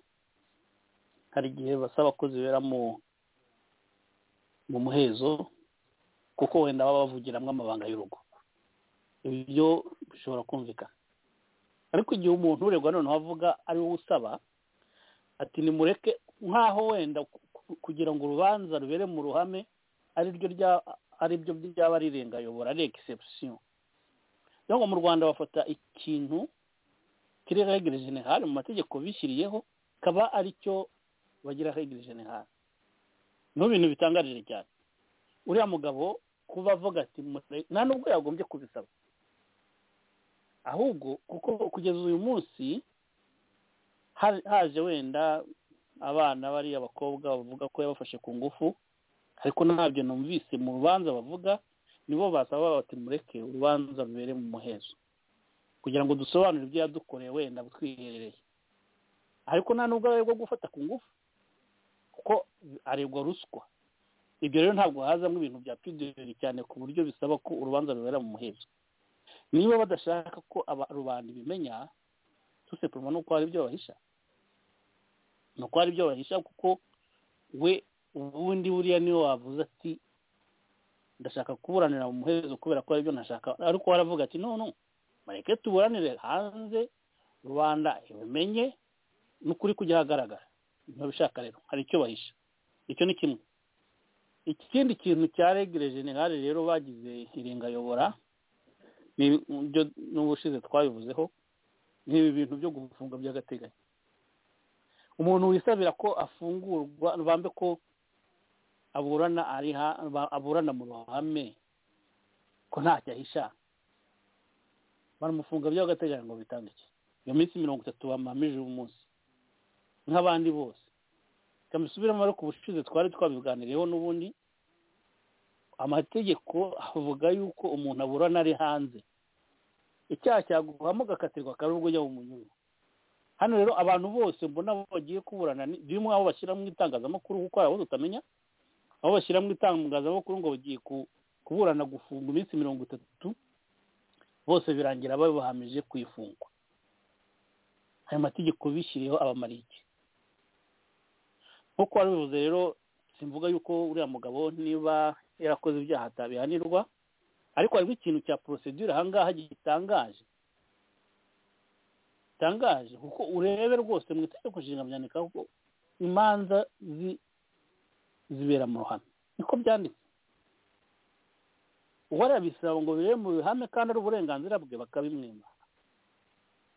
hari igihe basaba ko zibera mu mu muhezo kuko wenda baba bavugiramo amabanga y'urugo ibyo bishobora kumvikana ariko igihe umuntu uregwa noneho avuga ari wowe usaba ati nimureke nk'aho wenda kugira ngo urubanza rubere mu ruhame ariryo aribyo ryaba rirengayobora ari egisepusiyo niyo ngo mu rwanda bafata ikintu kiri regire generale mu mategeko bishyiriyeho kaba aricyo bagira regire generale ni ibintu bitangarije cyane uriya mugabo kuba avuga ati nta nubwo yagombye kubisaba ahubwo kuko kugeza uyu munsi haje wenda abana bariya abakobwa bavuga ko yabafashe ku ngufu ariko ntabyo numvise mu rubanza bavuga nibo basaba bati mureke urubanza rubere mu muhezo kugira ngo dusobanure ibyo yadukoreye wenda twiherereye ariko nta nubwo aregwa gufata ku ngufu kuko aregwa ruswa ibyo rero ntabwo hazamo ibintu bya pideri cyane ku buryo bisaba ko urubanza rubera mu muhezo niba badashaka ko rubanda ibimenya tusepuruma ni uko hari ibyo bahisha ni uko hari ibyo bahisha kuko we ubundi buriya niwe wavuze ati ndashaka kuburanira mu muhezo kubera ko aribyo nashaka ariko waravuga ati none mareke tuburanire hanze rubanda ibimenye n'ukuri kujya ahagaragara ntibishaka rero hari icyo bahisha icyo ni kimwe ikindi kintu cya regire generale rero bagize irengayobora n'ubushize twabivuzeho ni ibi bintu byo gufunga by'agateganyo umuntu wisabira ko afungurwa bambe ko aburana ari aburana mu ruhame ko ntacyo ahisha baramufunga by'agateganyo ngo bitandukanye iyo minsi mirongo itatu bamamije umunsi nk'abandi bose kamusubiremo ariko ubushize twari twabiganiriyeho n'ubundi amategeko avuga yuko umuntu aburana ari hanze icyaha cyaguhamo agakatirwa akaba ubwo ujya mu munyungu hano rero abantu bose mbona bagiye kuburana birimo abo bashyira mu itangazamakuru kuko hari abo tutamenya aho bashyira mu itangazamakuru ngo bagiye kuburana gufunga iminsi mirongo itatu bose birangira babahamije ku ifungwa ayo mategeko bishyiriyeho abamara iki nk'uko wabivuze rero simvuga yuko uriya mugabo niba yarakoze ibyaha atabihanirwa ariko hariho ikintu cya porosedure ahangaha gitangaje gitangaje kuko urebe rwose mu itegeko nshinga byandika ko imanza zibera mu ruhame niko byanditse uwarabisaba ngo bibere mu ruhame kandi ari uburenganzira bwe bakabimwima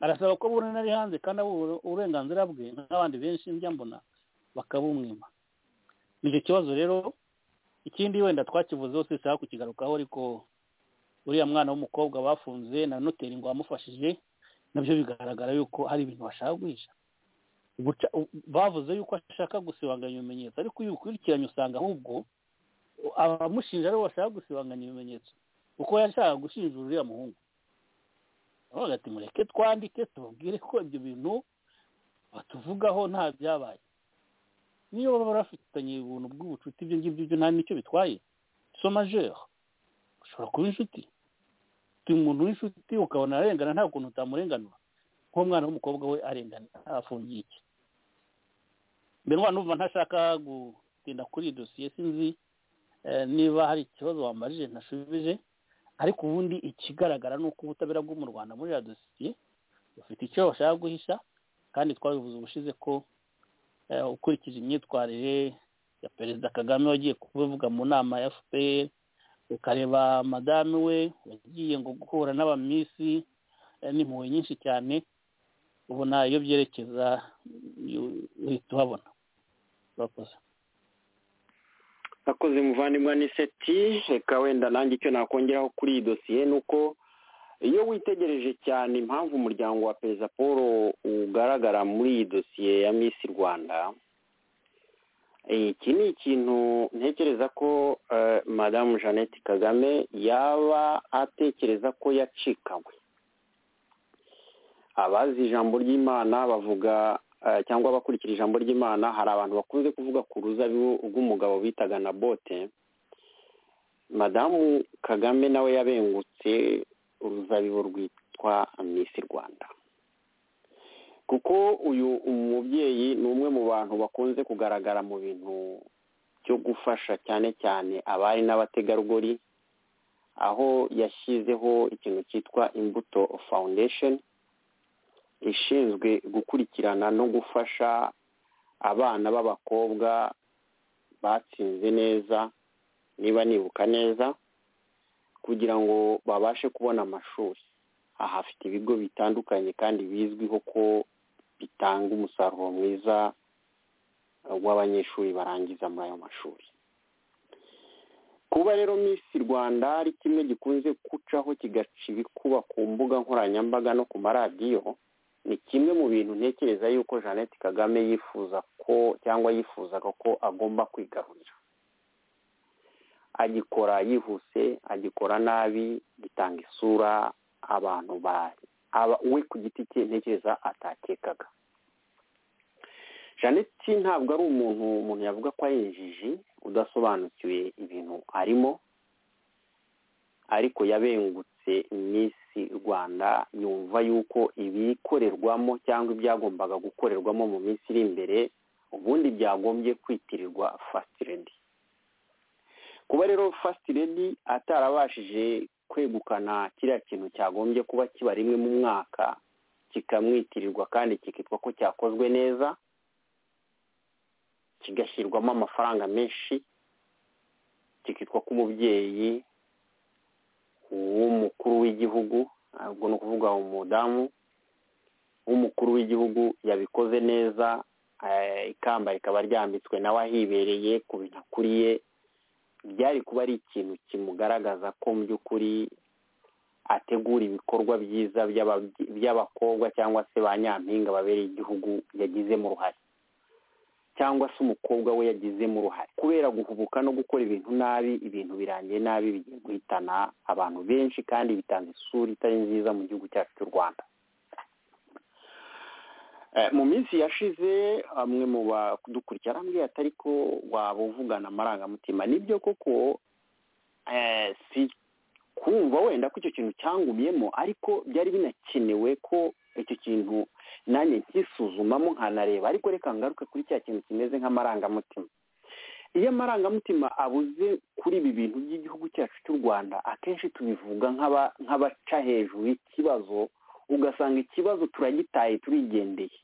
arasaba ko burana ari hanze kandi ari uburenganzira bwe n'abandi benshi njya mbona bakabumwima nicyo kibazo rero ikindi wenda twakivuzeho si sawa kukigarukaho ariko uriya mwana w'umukobwa bafunze na noteri ngo wamufashije nabyo bigaragara yuko hari ibintu bashaka guhisha bavuze yuko ashaka gusibanganya ibimenyetso ariko iyo ukurikiranye usanga ahubwo abamushinja aribo bashaka gusibanganya ibimenyetso kuko yashaka gushinja uriya muhungu bavuga ati mureke twandike tubabwire ko ibyo bintu batuvugaho nta byabaye niyo baba barafitanye ubuntu bw'ubucuti ibyo ngibyo byo nta nicyo bitwaye somajeri ushobora kuba inshuti uti umuntu w'inshuti ukabona arengana nta kuntu utamurenganura nk'umwana w'umukobwa we arengana afungiye iki mbere umwana numva ntashaka gutinda kuri iyi dosiye sinzi niba hari ikibazo wamajije ntashubije ariko ubundi ikigaragara ni uko ubutabera bwo mu rwanda muri iriya dosiye bufite icyo bashaka guhisha kandi twabivuze ubushize ko ukurikije imyitwarire ya perezida kagame wagiye kubivuga mu nama ya fpr ukareba madame we wagiye ngo guhura n'abamisi n'impuhwe nyinshi cyane ubona iyo byerekeza uhita uhabona urakoze akoze muvandimwe ni seti reka wenda nanjye icyo nakongeraho kuri iyi dosiye ni uko iyo witegereje cyane impamvu umuryango wa perezida paul ugaragara muri iyi dosiye ya misi rwanda iki ni ikintu ntekereza ko madamu jeannette kagame yaba atekereza ko yacikanywe abazi ijambo ry'imana bavuga cyangwa abakurikira ijambo ry'imana hari abantu bakunze kuvuga ku ruzabibu rw'umugabo bitaga na bote madamu kagame nawe yabengutse uruzabibu rwitwa misi rwanda kuko uyu mubyeyi ni umwe mu bantu bakunze kugaragara mu bintu byo gufasha cyane cyane abari n'abategarugori aho yashyizeho ikintu cyitwa imbuto foundation ishinzwe gukurikirana no gufasha abana b'abakobwa batsinze neza niba nibuka neza kugira ngo babashe kubona amashuri aha hafite ibigo bitandukanye kandi bizwiho ko bitanga umusaruro mwiza w'abanyeshuri barangiza muri ayo mashuri kuba rero misi rwanda ari kimwe gikunze gucaho kigaca ibikuba ku mbuga nkoranyambaga no ku maradiyo ni kimwe mu bintu ntekereza yuko jeannette kagame yifuza ko cyangwa yifuzaga ko agomba kwigarurira agikora yihuse agikora nabi gitanga isura abantu we ku giti cye ntekereza atakekaga jeannette ntabwo ari umuntu umuntu yavuga ko ari injiji udasobanukiwe ibintu arimo ariko yabengutse misi rwanda yumva yuko ibikorerwamo cyangwa ibyagombaga gukorerwamo mu minsi iri imbere ubundi byagombye kwitirirwa fastiredi kuba rero fastiredi atarabashije kwegukana kiriya kintu cyagombye kuba kiba rimwe mu mwaka kikamwitirirwa kandi kikitwa ko cyakozwe neza kigashyirwamo amafaranga menshi kikitwa ko umubyeyi w'umukuru w'igihugu ntabwo ni ukuvuga umudamu w'umukuru w'igihugu yabikoze neza ikamba rikaba ryambitswe nawe ahibereye ku bintu akuriye byari kuba ari ikintu kimugaragaza ko mu by'ukuri ategura ibikorwa byiza by'abakobwa cyangwa se ba nyampinga babereye igihugu yagizemo uruhare cyangwa se umukobwa we yagizemo uruhare kubera guhubuka no gukora ibintu nabi ibintu birangiye nabi bigiye guhitana abantu benshi kandi bitanga isura itari nziza mu gihugu cyacu cy'u rwanda mu minsi yashize amwe mu badukurikira arambwira atari ko waba uvugana amarangamutima nibyo koko si kumva wenda ko icyo kintu cyangumyemo ariko byari binakenewe ko icyo kintu nanjye nkisuzumamo nkanareba ariko reka ngaruke kuri cya kintu kimeze nk'amarangamutima iyo amarangamutima abuze kuri ibi bintu by'igihugu cyacu cy'u rwanda akenshi tubivuga nk'abaca hejuru y'ikibazo ugasanga ikibazo turagitaye turigendeye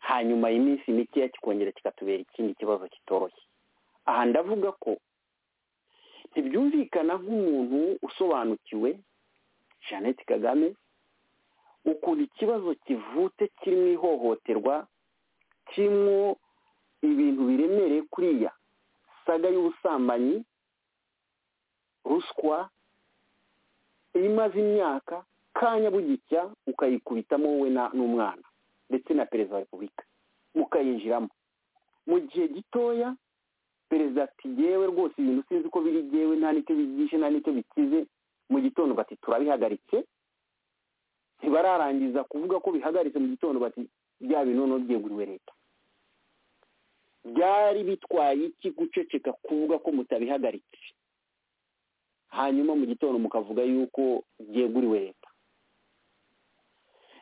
hanyuma iminsi mikeya kikongera kikatubera ikindi kibazo kitoroshye aha ndavuga ko ntibyumvikana nk'umuntu usobanukiwe jeannette kagame ukuntu ikibazo kivutse kirimo ihohoterwa kirimo ibintu biremereye kuriya saga y'ubusambanyi ruswa imaze imyaka kanya bugicya ukayikubitamo wowe n'umwana ndetse na perezida wa repubulika mukayinjiramo mu gihe gitoya perezida ati yewe rwose ibintu sinzi ko biri yewe nta nicyo bigishe nta nicyo bikize mu gitondo bati turabihagaritse ntibararangiza kuvuga ko bihagaritse mu gitondo bati bya bintu noneho byeguriwe leta byari bitwaye iki guceceka kuvuga ko mutabihagaritse hanyuma mu gitondo mukavuga yuko byeguriwe leta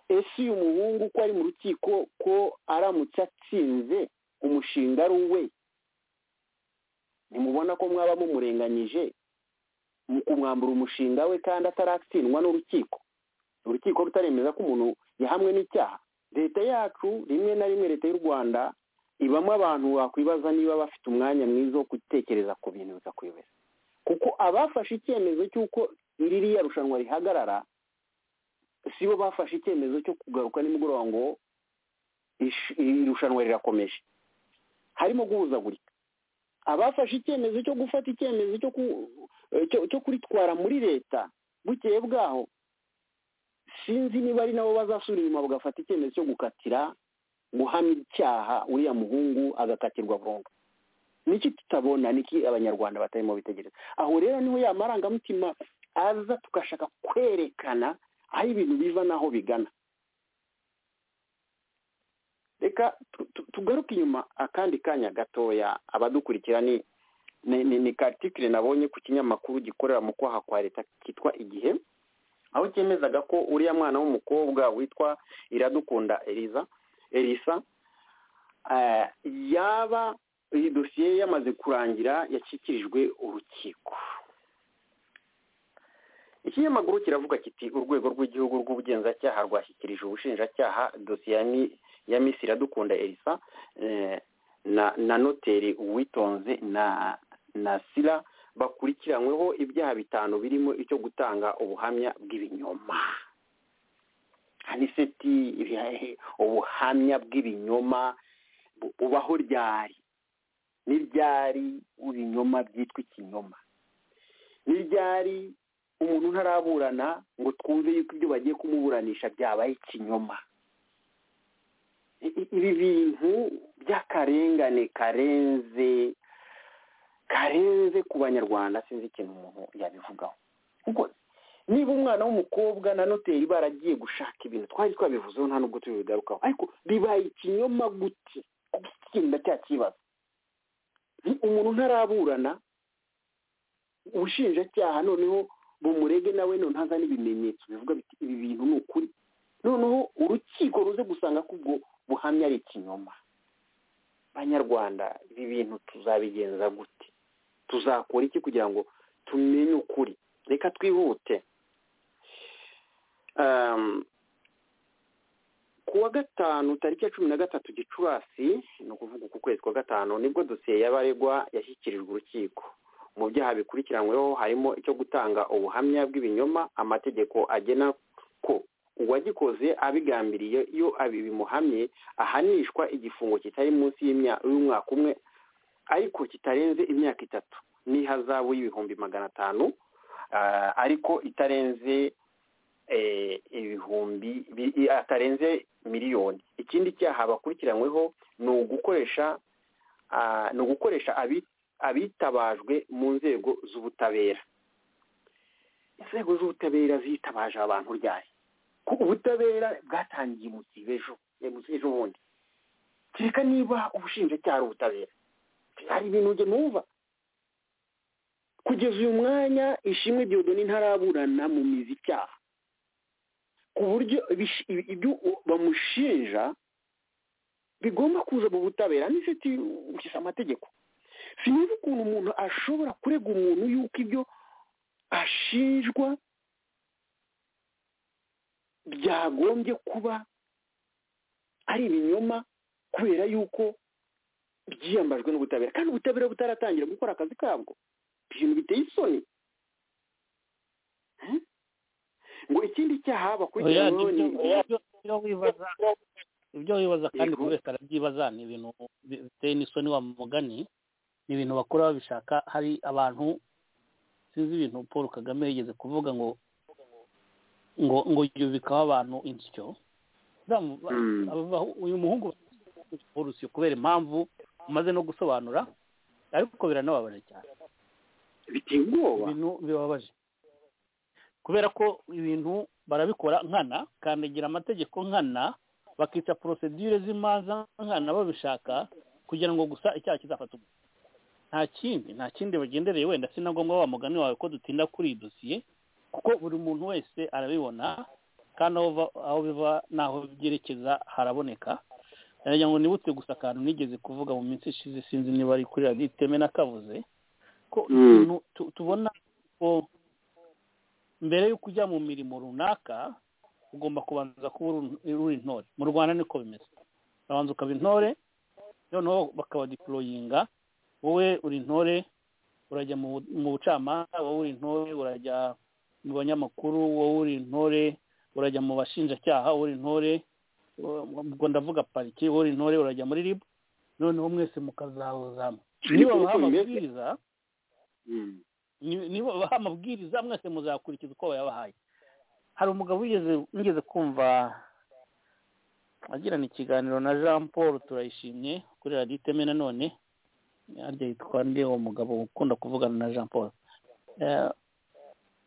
ese uyu muhungu ko ari mu rukiko ko aramutse atsinze umushinga ari uwe ntimubona ko mwaba mumurenganyije mu kumwambura umushinga we kandi ataratsindwa n'urukiko urukiko rutaremeza ko umuntu yahamwe n'icyaha leta yacu rimwe na rimwe leta y'u rwanda ibamo abantu wakwibaza niba bafite umwanya mwiza wo gutekereza ku bintu bikakuyobera kuko abafashe icyemezo cy'uko ririya rushanwa rihagarara si bo bafashe icyemezo cyo kugaruka nimugoroba ngo iri rushanwa rirakomeje harimo guhuzagurika abafashe icyemezo cyo gufata icyemezo cyo kuritwara muri leta bukeye bwaho sinzi niba ari nabo bazasura inyuma bagafata icyemezo cyo gukatira guhamya icyaha uriya muhungu agakatirwa burundu niki tutabona niki abanyarwanda batarimo bitegereza aho rero niho ya marangamutima aza tugashaka kwerekana aho ibintu biva n'aho bigana reka tugaruke inyuma akandi kanya gatoya abadukurikira ni ni katikire nabonye ku kinyamakuru gikorera mu kwaha kwa leta kitwa igihe aho cyemezaga ko uriya mwana w'umukobwa witwa iradukunda eriza erisa yaba iyi dosiye yamaze kurangira yashyikirijwe urukiko ikinyamakuru kiravuga kiti urwego rw'igihugu rw'ubugenzacyaha rwashyikirije ubushinjacyaha dosiye ya misi iradukunda erisa na noteri uwitonze na na sira bakurikiranyweho ibyaha bitanu birimo icyo gutanga ubuhamya bw'ibinyoma aniseti ubuhamya bw'ibinyoma bubaho ryari n'ibyari ibinyoma byitwa ikinyoma n'ibyari umuntu ntaraburana ngo twumve yuko ibyo bagiye kumuburanisha byabaye ikinyoma ibi bintu by'akarengane karenze karenze ku banyarwanda sinzi ikintu umuntu yabivugaho kuko niba umwana w'umukobwa na noteri baragiye gushaka ibintu twari twabivuzeho nta nubwo tubigarukaho ariko bibaye ikinyoma gute gutsinda cya kibazo umuntu ntaraburana ubushinjacyaha noneho bumurege nawe none haza n'ibimenyetso bivuga biti ibi bintu ni ukuri noneho urukiko ruze gusanga ko ubwo buhamya ari ikinyoma banyarwanda ibi bintu tuzabigenza gute tuzakora iki kugira ngo tumenye ukuri reka twihute ku wa gatanu tariki ya cumi na gatatu gicurasi ni ukuvuga uku kwezi kwa gatanu nibwo dosiye y'abaregwa yashyikirijwe urukiko mu byaha bikurikiranyweho harimo icyo gutanga ubuhamya bw'ibinyoma amategeko agena ko uwagikoze abigambiriye iyo abi bimuhamye ahanishwa igifungo kitari munsi y'umwaka umwe ariko kitarenze imyaka itatu n'ihazabu y'ibihumbi magana atanu ariko itarenze ibihumbi atarenze miliyoni ikindi cyaha bakurikiranyweho ni ugukoresha ni ugukoresha abitabajwe mu nzego z'ubutabera inzego z'ubutabera zitabaje abantu ryari ko ubutabera bwatangiye umusibe ejo ejo bundi kereka niba ubushinjacyaha ari ubutabera hari ibintu ujya numva kugeza uyu mwanya ishimwe diodoni ntaraburana mu mizi icyaha ku buryo ibyo bamushinja bigomba kuza mu butabera n'ifite ukiza amategeko sinzi ukuntu umuntu ashobora kurega umuntu yuko ibyo ashinjwa byagombye kuba ari ibinyoma kubera yuko byiyambajwe n'ubutabera kandi ubutabera butaratangira gukora akazi kabwo ibintu biteye isoni ngo ikindi cyaha bakurikiranyweho ni ibyo wibaza kandi buri wese arabyibaza ni ibintu biteye n'isoni wa mugani ni ibintu bakora babishaka hari abantu sinzi ibintu paul kagame yigeze kuvuga ngo ngo ngo yubikaho abantu insyo uyu muhungu urusyo kubera impamvu umaze no gusobanura ariko biranababaje cyane biteye ubwoba ibintu bibabaje kubera ko ibintu barabikora nkana kandagira amategeko nkana bakica porosedire z'imanza nkana babishaka kugira ngo gusa icyaha kizafata umuntu nta kindi nta kindi bagendereye wenda sinagomba wa mugani wawe ko dutinda kuri iyi dosiye kuko buri muntu wese arabibona kandi aho biva n'aho byerekeza haraboneka ngira ngo nibutse gusa akantu nigeze kuvuga mu minsi ishize sinzi niba ari kuri radiyo iteme n'akavuze ko ibintu tubona ko mbere y'uko ujya mu mirimo runaka ugomba kubanza kuba uri intore mu rwanda niko bimeze urabanza ukaba intore noneho bakabadiporoyinga wowe uri intore urajya mu bucamanza wowe uri intore urajya mu banyamakuru wowe uri intore urajya mu bashinjacyaha uri intore ubwo ndavuga pariki uri intore urajya muri ribu noneho mwese mukazahuzamo niba baha amabwiriza ni- nibo baha amabwiriza mwese muzakurikiza uko bayabahaye hari umugabo wigeze nigeze kumva agirana ikiganiro na jean paul turayishimye kuri radiyo iteme nanone harya yitwa nde uwo mugabo ukunda kuvugana na jean paul Eh,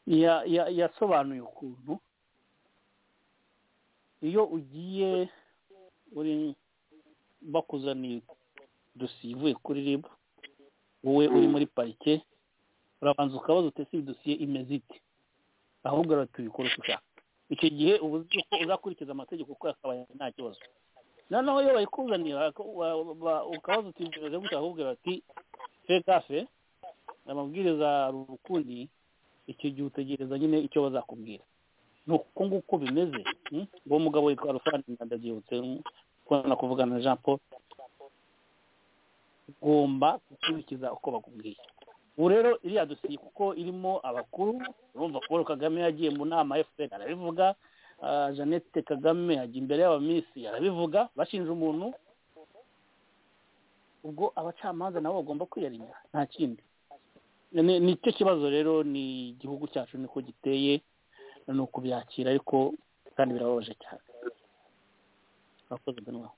ya- ya- yasobanuye ukuntu iyo ugiye uri bakuzaniye dosiye ivuye kuri rib wowe uri muri parike urabanza ukabaza uti ese iyi dosiye imeze ite ahubwo tubikora uko ushaka icyo gihe uba uzi ko uzakurikiza amategeko uko yakabaye nta kibazo noneho iyo bayikuzaniye baka- wa- wa- ukabaza uti bimeze gutya bakakubwira bati fe kafe amabwiriza ari ukundi icyo gihe utegereza nyine icyo bazakubwira ni uko nguko bimeze mm? uwo mugabo witwa rufani ndabyibutse mm, kubona kuvugana na jean paul ugomba gukurikiza uko bakubwiye ubu rero iriya dosiye kuko irimo abakuru urumva paul kagame yagiye mu nama fpr arabivuga ah, jeannette kagame ajya imbere y'abaminsi arabivuga bashinja umuntu ubwo abacamanza nabo bagomba kwiyarinya nta kindi Ni- nicyo kibazo rero ni igihugu cyacu niko giteye ni ukubyakira ariko kandi birababaje cyane murakoze benwa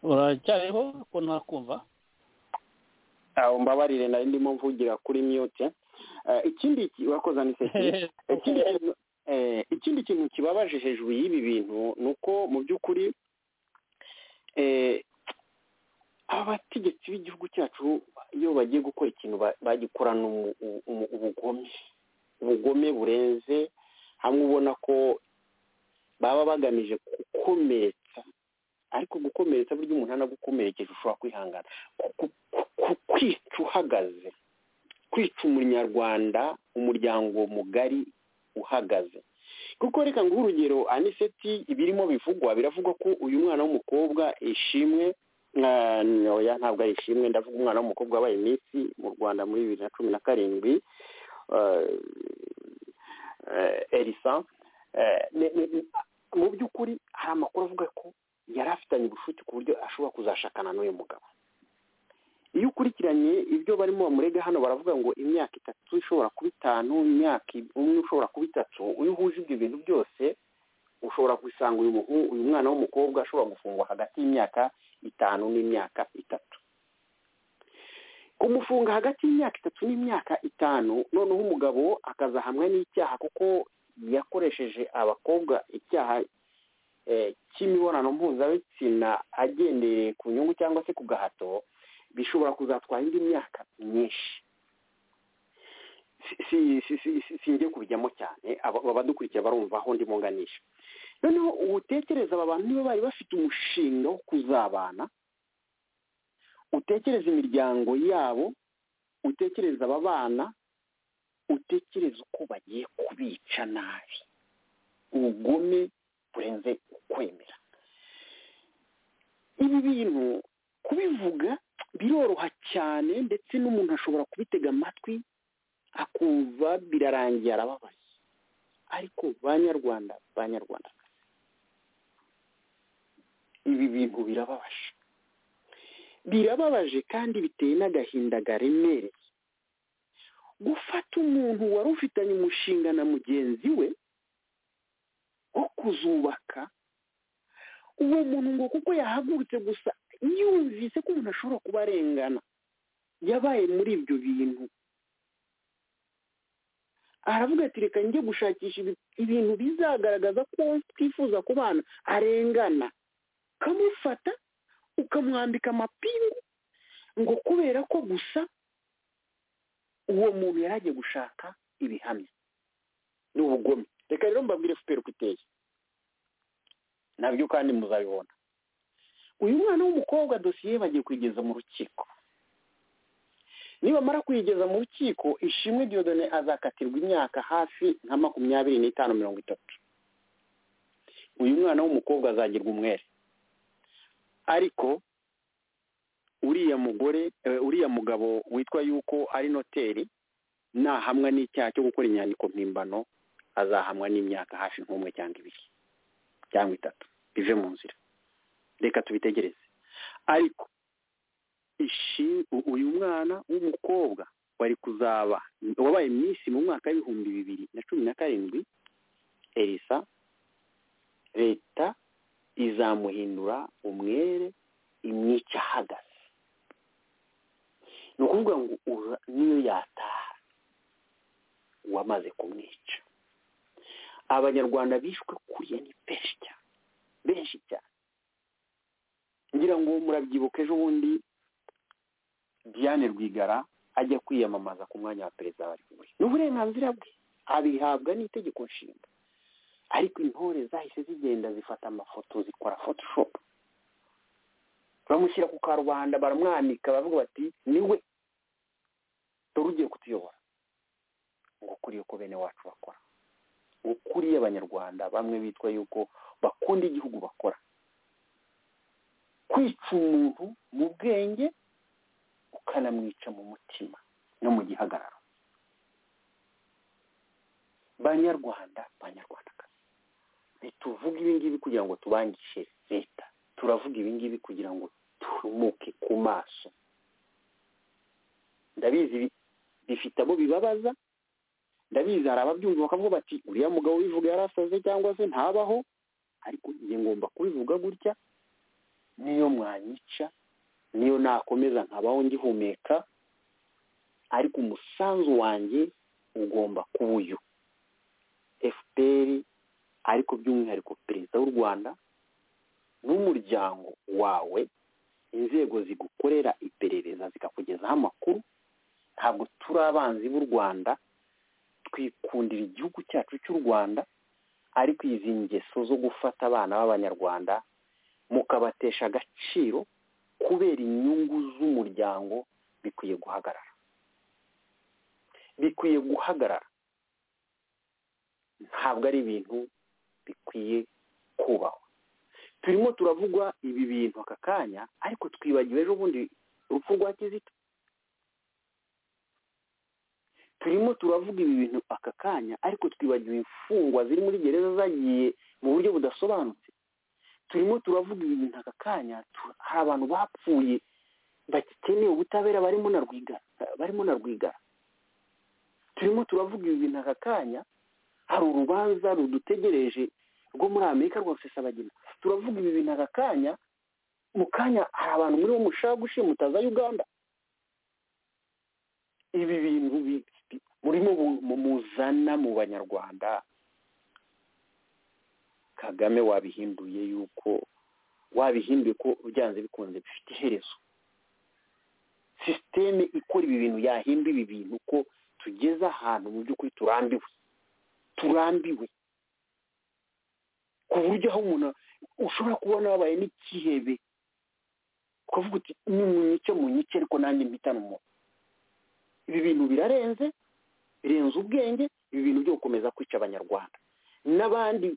uracyariho ko ntakumva aho mbabarire nari ndimo mvugira kuri myote ikindi ki- wakoze aniseti ikindi kintu eh, ikindi kintu kibabaje hejuru y'ibi bintu ni uko mu by'ukuri eh, abategetsi b'igihugu cyacu iyo bagiye gukora ikintu ba- bagikorana umu- umu- ubugome ubugome burenze hamwe ubona ko baba bagamije gukomeretsa ariko gukomeretsa burya umuntu anagukomerekeje ushobora kwihangana ku- ku- ku- kwica uhagaze kwica umunyarwanda umuryango mugari uhagaze kuko reka nguhe urugero aniseti ibirimo bivugwa biravugwa ko uyu mwana w'umukobwa ishimwe ah, oya ntabwo ari ishimwe ndavuga umwana w'umukobwa wabaye iminsi mu rwanda muri bibiri na cumi na karindwi ah, eh, erisa eh, ne- ne- mu by'ukuri hari amakuru avuga ko yari afitanye ubucuti ku buryo ashobora kuzashakana n'uyu mugabo iyo ukurikiranye ibyo barimo bamurega hano baravuga ngo imyaka itatu ishobora kuba itanu imyaka i- umwe ushobora kuba itatu iyo uhuje ibyo bintu byose ushobora gusanga uyu muhu- uyu mwana w'umukobwa ashobora gufungwa hagati y'imyaka itanu n'imyaka itatu kumufunga hagati y'imyaka itatu n'imyaka itanu noneho umugabo akazahamwa n'icyaha kuko yakoresheje abakobwa icyaha eh, cy'imibonano mpuzabitsina agendeye ku nyungu cyangwa se ku gahato bishobora kuzatwara indi myaka myinshi si si si si singiye kubijyamo cyane aba- abadukurikira barumva aho ndimo nganisha noneho utekereza aba bantu niba bari bafite umushinga wo kuzabana utekereza imiryango yabo utekereza aba bana utekereza uko bagiye kubica nabi ubugome burenze ukwemera ibi bintu kubivuga biroroha cyane ndetse n'umuntu ashobora kubitega amatwi akumva birarangiye arababaye ariko banyarwanda banyarwanda ibi bintu birababaje birababaje kandi biteye n'agahinda garemereye gufata umuntu wari ufitanye umushinga na mugenzi we wo kuzubaka uwo muntu ngo kuko yahagurutse gusa yumvise ko umuntu ashobora kuba arengana yabaye muri ibyo bintu aravuga ati reka njye gushakisha ibi- ibintu bizagaragaza ko twifuza kubana arengana ukamufata ukamwambika amapingu ngo kubera ko gusa uwo muntu yari agiye gushaka ibihamya ni ubugome reka rero mbabwire fpr uko iteye nabyo kandi muzabibona uyu mwana w'umukobwa dosiye ye bagiye kuyigeza mu rukiko nibamara kuyigeza mu rukiko ishimwe diyodone azakatirwa imyaka hafi nka makumyabiri n'itanu mirongo itatu uyu mwana w'umukobwa azagirwa umwere ariko uriya mugore eh, uriya mugabo witwa yuko ari noteri nahamwa n'icyaha cyo gukora inyandiko mpimbano azahamwa n'imyaka hafi nk'umwe cyangwa ibiri cyangwa itatu bive mu nzira reka tubitegereze ariko uyu mwana w'umukobwa wari kuzaba wabaye minsi mu mwaka w'ibihumbi bibiri na cumi na karindwi elisa leta izamuhindura umwere imyica ahagaze ni ukuvuga ngo niyo yataha wamaze kumwica abanyarwanda bishwe kuriya ni benshi cyane benshi cyane ngira ngo murabyibuka ejo bundi diane rwigara ajya kwiyamamaza ku mwanya wa perezida wa repubulika ni uburenganzira bwe abihabwa n'itegeko nshinga ariko intore zahise zigenda zifata amafoto zikora photoshopu bamushyira ku karubanda baramwanika baravuga bati niwe dore ugiye kutuyobora ngo kuriye ko bene wacu bakora ukuriye abanyarwanda bamwe bitwa yuko bakunda igihugu bakora kwica umuntu mu bwenge ukanamwica mu mutima no mu gihagararo banyarwanda banyarwandakazi ntituvuge ibi ngibi kugira ngo tubangishe leta turavuga ibi ngibi kugira ngo turumuke ku maso ndabizi bifite abo bibabaza ndabizi hari ababyumva bakavuga bati uriya mugabo ubivuga yarasaze cyangwa se ntabaho ariko njye ngomba kubivuga gutya niyo mwanyica niyo nakomeza nkabaho ngihumeka ariko umusanzu wanjye ugomba kuba uyu efuperi ariko by'umwihariko perezida w'u rwanda n'umuryango wawe inzego zigukorera iperereza zikakugezaho amakuru ntabwo turi abanzi b'u rwanda twikundira igihugu cyacu cy'u rwanda ariko izi ngeso zo gufata abana b'abanyarwanda mukabatesha agaciro kubera inyungu z'umuryango bikwiye guhagarara bikwiye guhagarara ntabwo ari ibintu bikwiye kubahwa turimo turavugwa ibi bintu aka kanya ariko twibagiwe ejo bundi urupfu rwa kizito turimo turavuga ibi bintu aka kanya ariko twibagiwe imfungwa ziri muri gereza zagiye mu buryo budasobanutse turimo turavuga ibi bintu aka kanya hari abantu bapfuye bakeneye ubutabera barimo na rwigara barimo na rwigara turimo turavuga ibi bintu aka kanya hari urubanza rudutegereje rwo muri amerika rwa rusesabagina turavuga ibi bintu aka kanya mu kanya hari abantu muri bo mushaka gushimutaza uganda ibi bintu murimo muzana mu banyarwanda kagame wabihinduye yuko wabihinduye ko byanze bikunze bifite iherezo sisiteme ikora ibi bintu yahinda ibi bintu ko tugeze ahantu mu by'ukuri turambiwe turambiwe ku buryo aho umuntu ushobora kubona wabaye n'ikihebe ukavuga uti ni munyice munyice ariko nanjye mpitana umuntu ibi bintu birarenze birenze ubwenge ibi bintu byo gukomeza kwica abanyarwanda n'abandi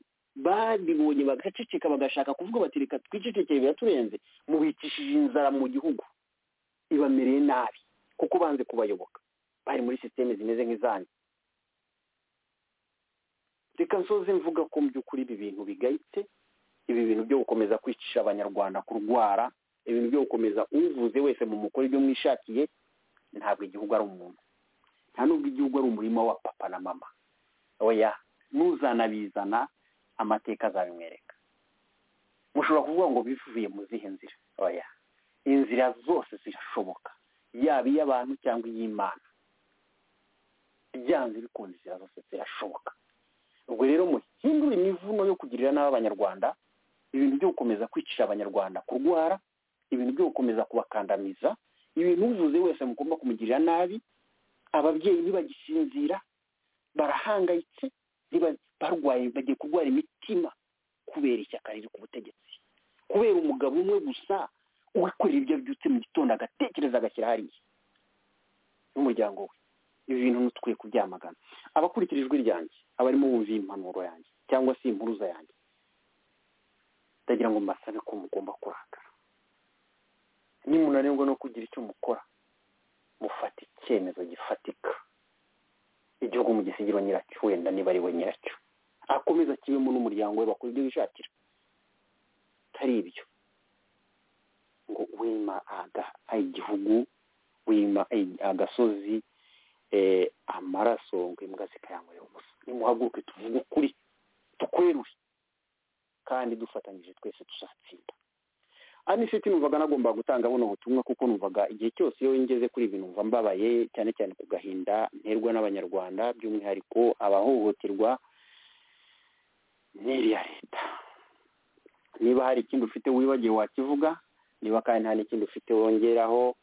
babibonye bagaceceka bagashaka kuvuga bati reka twicecekeye biraturenze mubikishije inzara mu gihugu ibamereye nabi kuko banze kubayoboka bari muri sisiteme zimeze nk'izanyu reka nsoze mvuga ko mu by'ukuri ibi bintu bigayitse ibi bintu byo gukomeza kwicisha abanyarwanda kurwara ibintu byo gukomeza uvuze wese mu mukore ibyo mwishakiye ntabwo igihugu ari umuntu nta nubwo igihugu ari umurima wa papa na mama oya ntuzanabizana amateka azabimwereka mushobora kuvuga ngo bivuye mu zihe nzira oya inzira zose zirashoboka yaba iy'abantu cyangwa iy'imana byanze bikunze inzira zose zirashoboka ubwo rero muhindure imivuno yo kugirira nabi abanyarwanda ibintu byo gukomeza kwicisha abanyarwanda kurwara ibintu byo gukomeza kubakandamiza ibintu uvuze wese mugomba kumugirira nabi ababyeyi ntibagisinzira barahangayitse barwaye bagiye kurwara imitima kubera ishyaka riri ku butegetsi kubera umugabo umwe gusa wikorera ibyo abyutse mu gitondo agatekereza agashyira hariya n'umuryango we ibi bintu ntukwiye kubyamagana abakurikira ijwi ryanjye abarimo bumva impanuro yanjye cyangwa se impuruza yanjye ndagira ngo mbasabe ko mugomba kurakara nimunanirwa no kugira icyo mukora mufata icyemezo gifatika igihugu mugisigiro nyiracyo wenda niba ari we nyiracyo akomeza kibemo n'umuryango we bakora ibyo bishakira bitari ibyo ngo wima aga- igihugu wima i- agasozi eh, amaraso ngo imbwa zikayanywera ubusa nimuhaguruke tuvuge ukuri tukwerure kandi dufatanyije twese tuzatsinda anisiti numvaga nagomba gutanga buno butumwa kuko numvaga igihe cyose iyo ngeze kuri ibi numva mbabaye cyane cyane ku gahinda nterwa n'abanyarwanda by'umwihariko abahohoterwa n'iriya leta niba hari ikindi ufite wibagiwe wakivuga niba kandi nta n'ikindi ufite wongeraho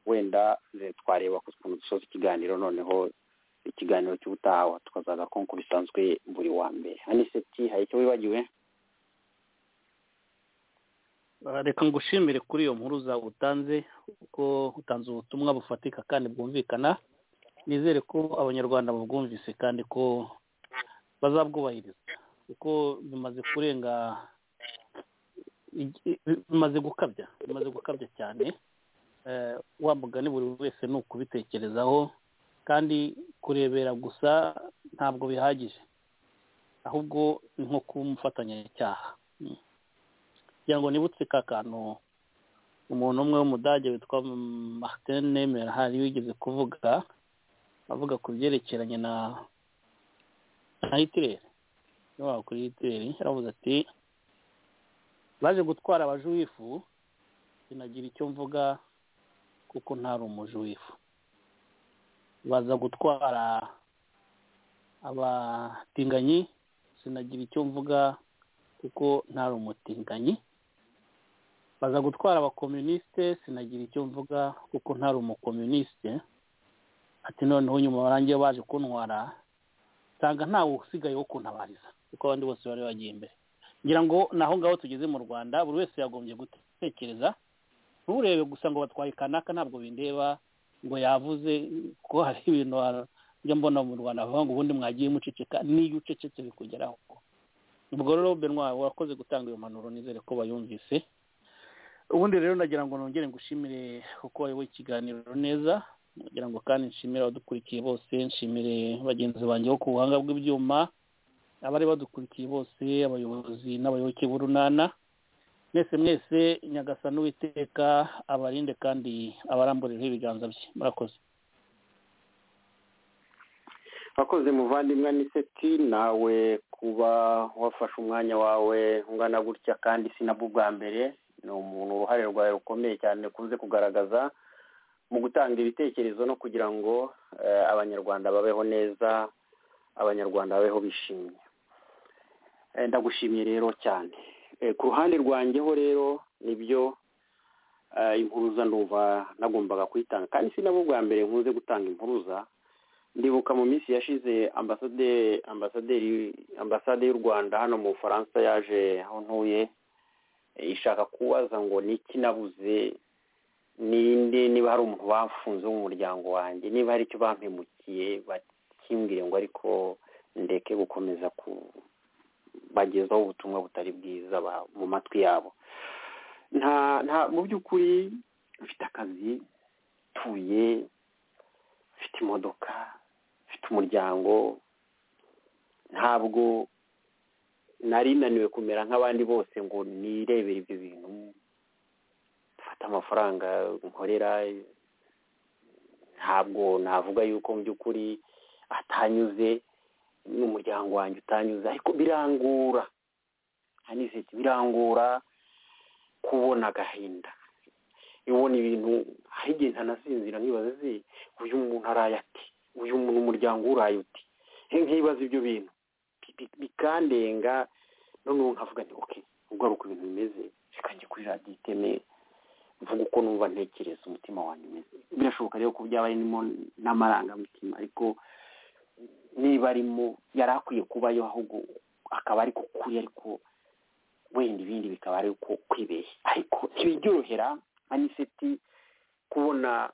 wenda ze- twareba ku kuntu dusoza ikiganiro noneho ikiganiro cy'ubutaha tukazaza ko nk'uko bisanzwe buri wa mbere aniseti hari icyo wibagiwe Ah, reka ngushimire kuri iyo nkuru zawe utanze kuko utanze ubutumwa bufatika kandi bwumvikana nizere ko abanyarwanda babwumvise kandi ko bazabwubahiriza kuko bimaze kurenga igi- bimaze gukabya bimaze gukabya cyane Eh, wa mugani buri wese ni ukubitekerezaho kandi kurebera gusa ntabwo bihagije ahubwo ni nko kuba umufatanyacyaha Mm. kugira ngo nibutse ka kantu umuntu umwe w'umudage witwa martin nemer hari wigeze kuvuga avuga ku byerekeranye na na hitireri niba kuri hitireri yaravuze ati baje gutwara abajuwifu sinagira icyo mvuga kuko ntari umujuwifu baza gutwara abatinganyi sinagira icyo mvuga kuko ntari umutinganyi baza gutwara abakomunisite sinagira icyo mvuga kuko ntari umukomunisite ati noneho nyuma barangiye baje kuntwara nsanga ntawe usigaye wo kuntabariza kuko abandi bose bari bagiye imbere ngira ngo ni aho ngaho tugeze mu rwanda buri wese yagombye gutekereza nturebe gusa ngo batwaye kanaka ntabwo bindeba ngo yavuze ko hari ibintu wa- njya mbona mu rwanda bavuga ngo ubundi mwagiye muceceka n'iyo ucecetse bikugeraho ubwo rero benwa wakoze gutanga iyo mpanuro nizere ko bayumvise ubundi rero nagira ngo nongere ngushimire kuko wayoboye ikiganiro neza nagira ngo kandi nshimire abadukurikiye bose nshimire bagenzi banjye bo ku buhanga bw'ibyuma abari badukurikiye bose abayobozi n'abayoboke b'urunana mwese mwese nyagasani uwiteka abarinde kandi abarambureho ibiganza bye murakoze akoze muvandimwe aniseti nawe kuba wafashe umwanya wawe ungana gutya kandi sinabwo ubwa mbere ni umuntu uruhare rwawe rukomeye cyane kuze kugaragaza mu gutanga ibitekerezo no kugira ngo eh, abanyarwanda babeho neza abanyarwanda babeho bishimye Eh, ndagushimiye rero cyane Eh, ku ruhande rwanjyeho rero nibyo eh, impuruza ndumva nagombaga kuyitanga kandi sinabwo ubwa mbere nkunze gutanga impuruza ndibuka mu minsi yashize ambasaderi ambasaderi ambasade y'u rwanda hano mu bufaransa yaje aho ntuye e, ishaka kubaza ngo ni iki nabuze ninde niba hari umuntu bafunze wo mu muryango wanjye niba hari icyo bampemukiye bakimbwire ngo ariko ndeke gukomeza kubagezaho ubutumwa butari bwiza ba- mu matwi yabo nta nta mu by'ukuri mfite akazi tuye mfite imodoka mfite umuryango ntabwo nari naniwe kumera nk'abandi bose ngo nirebere ibyo bintu mfate amafaranga nkorera ntabwo navuga yuko mu by'ukuri atanyuze n'umuryango wanjye utanyuze ariko birangora aniseti birangora kubona agahinda iyo ubona ibintu hari igihe ntanasinzira nkibaza ze uyu muntu araye ati uyu muntu umuryango uraye uti Nk- nkibaza ibyo bintu Bi- bi- bikandenga noneho nkavuga nti oke ubwo ari uko ibintu bimeze reka njye kuri radiyo iteme mvuga uko numva ntekereza umutima wanjye umeze birashoboka rero ko byaba birimo n'amarangamutima ariko niba arimo yari akwiye kubayo ahubwo akaba ari ko kuri ariko wenda ibindi bikaba ari uko kwibeshya ariko ntibiryorohera aniseti kubona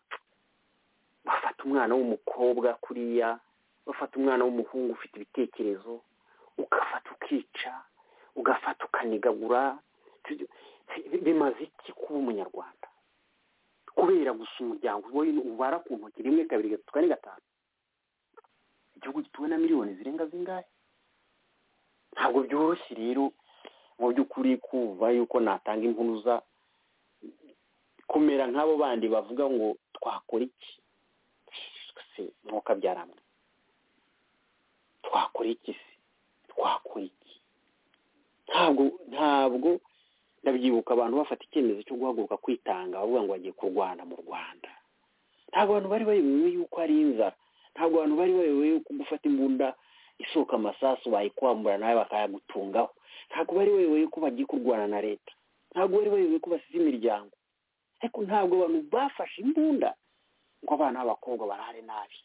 bafata umwana w'umukobwa kuriya bafata umwana w'umuhungu ufite ibitekerezo ugafata ukica ugafata ukanigagura Bi- bi- bimaze iki kuba umunyarwanda kubera gusa umuryango wowe ubara ku ntoki rimwe kabiri gatatu kane gatanu igihugu gituwe na miliyoni zirenga zingahe ntabwo byoroshye rero mu by'ukuri kumva yuko natanga impuruza kumera nk'abo bandi bavuga ngo twakora iki se mwuka byaramwe twakora iki se twakora iki ntabwo ntabwo ndabyibuka abantu bafata icyemezo cyo guhaguruka kwitanga bavuga ngo bagiye kurwana mu rwanda ntabwo abantu bari bayobewe yuko ari inzara ntabwo abantu bari bayobewe yuko gufata imbunda isohoka amasasu bayikwambura nawe bakayagutungaho ntabwo bari bayobewe yuko bagiye kurwana na leta ntabwo bari bayobewe ko basize imiryango ariko ntabwo abantu bafashe imbunda ngo abana b'abakobwa barare nabi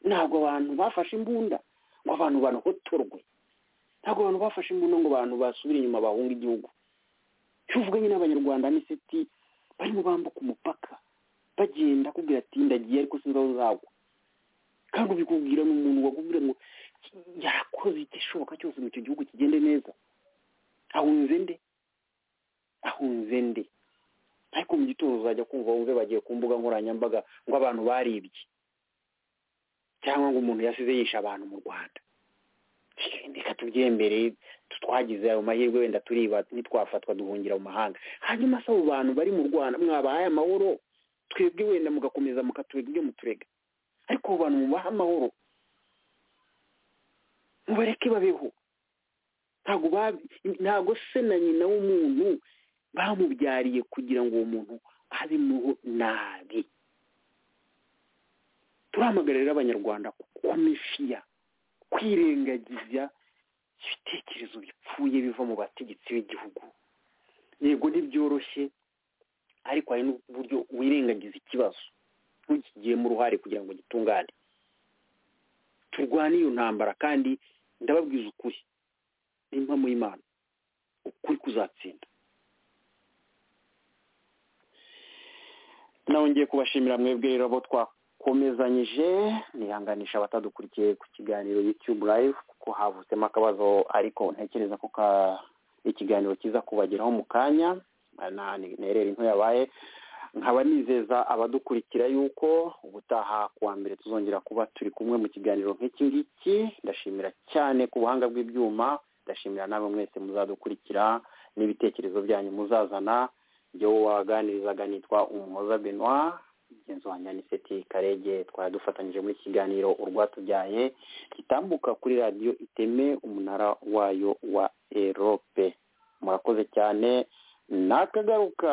ntabwo abantu bafashe imbunda ngo abantu banohotorwe ntabwo abantu bafashe imbunda ngo abantu basubire inyuma bahunga igihugu iyo uvuganye n'abanyarwanda n'isiti barimo bambuka umupaka bagenda akubwira ati ndagiye ariko sinzi aho nzagwa kandi ubikubwira ni umuntu wakubwira ngo yarakoze igishoboka cyose ngo icyo gihugu kigende neza ahunze nde ahunze nde ariko mu gitondo uzajya kumva wumve bagiye ku mbuga nkoranyambaga ngo abantu baribye cyangwa ngo umuntu yasize yishe abantu mu rwanda reka tubyembere twagize ayo mahirwe wenda turiba ntitwafatwa duhungira mu mahanga hanyuma se abo bantu bari mu rwanda mwabahaye amahoro twebwe wenda mugakomeza mukaturega ibyo muturega ariko abo bantu mubaha amahoro mubareke babeho ntabwo se na nyina w'umuntu bamubyariye kugira ngo uwo muntu abeho nabi turahamagarira abanyarwanda kumishiya kwirengagiza ibitekerezo bipfuye biva mu bategetsi b'igihugu yego ntibyoroshye ariko hari n'uburyo wirengagiza ikibazo ntukigiyemo uruhare kugira ngo gitungane turwane iyo ntambara kandi ndababwiza ukuri n'impamo y'imana ukuri kuzatsinda nongeye kubashimira mwebwe rero abo twakomezanyije nihanganisha abatadukurikiye ku kiganiro yutube live kuko havutsemo akabazo ariko ntekereza ko ikiganiro kiza kubageraho mu kanya nterera into yabaye nkaba nizeza abadukurikira yuko ubutaha kuwa mbere tuzongera kuba turi kumwe mu kiganiro nk'iki ngiki ndashimira cyane ku buhanga bw'ibyuma ndashimira nawe mwese muzadukurikira n'ibitekerezo byanyu muzazana ibyo waganirizaga nitwa umuhoza benoit mugenzi wanjye ni seti karege twari dufatanyije muri kiganiro urwatubyaye gitambuka kuri radiyo iteme umunara wayo wa erope murakoze cyane nakagaruka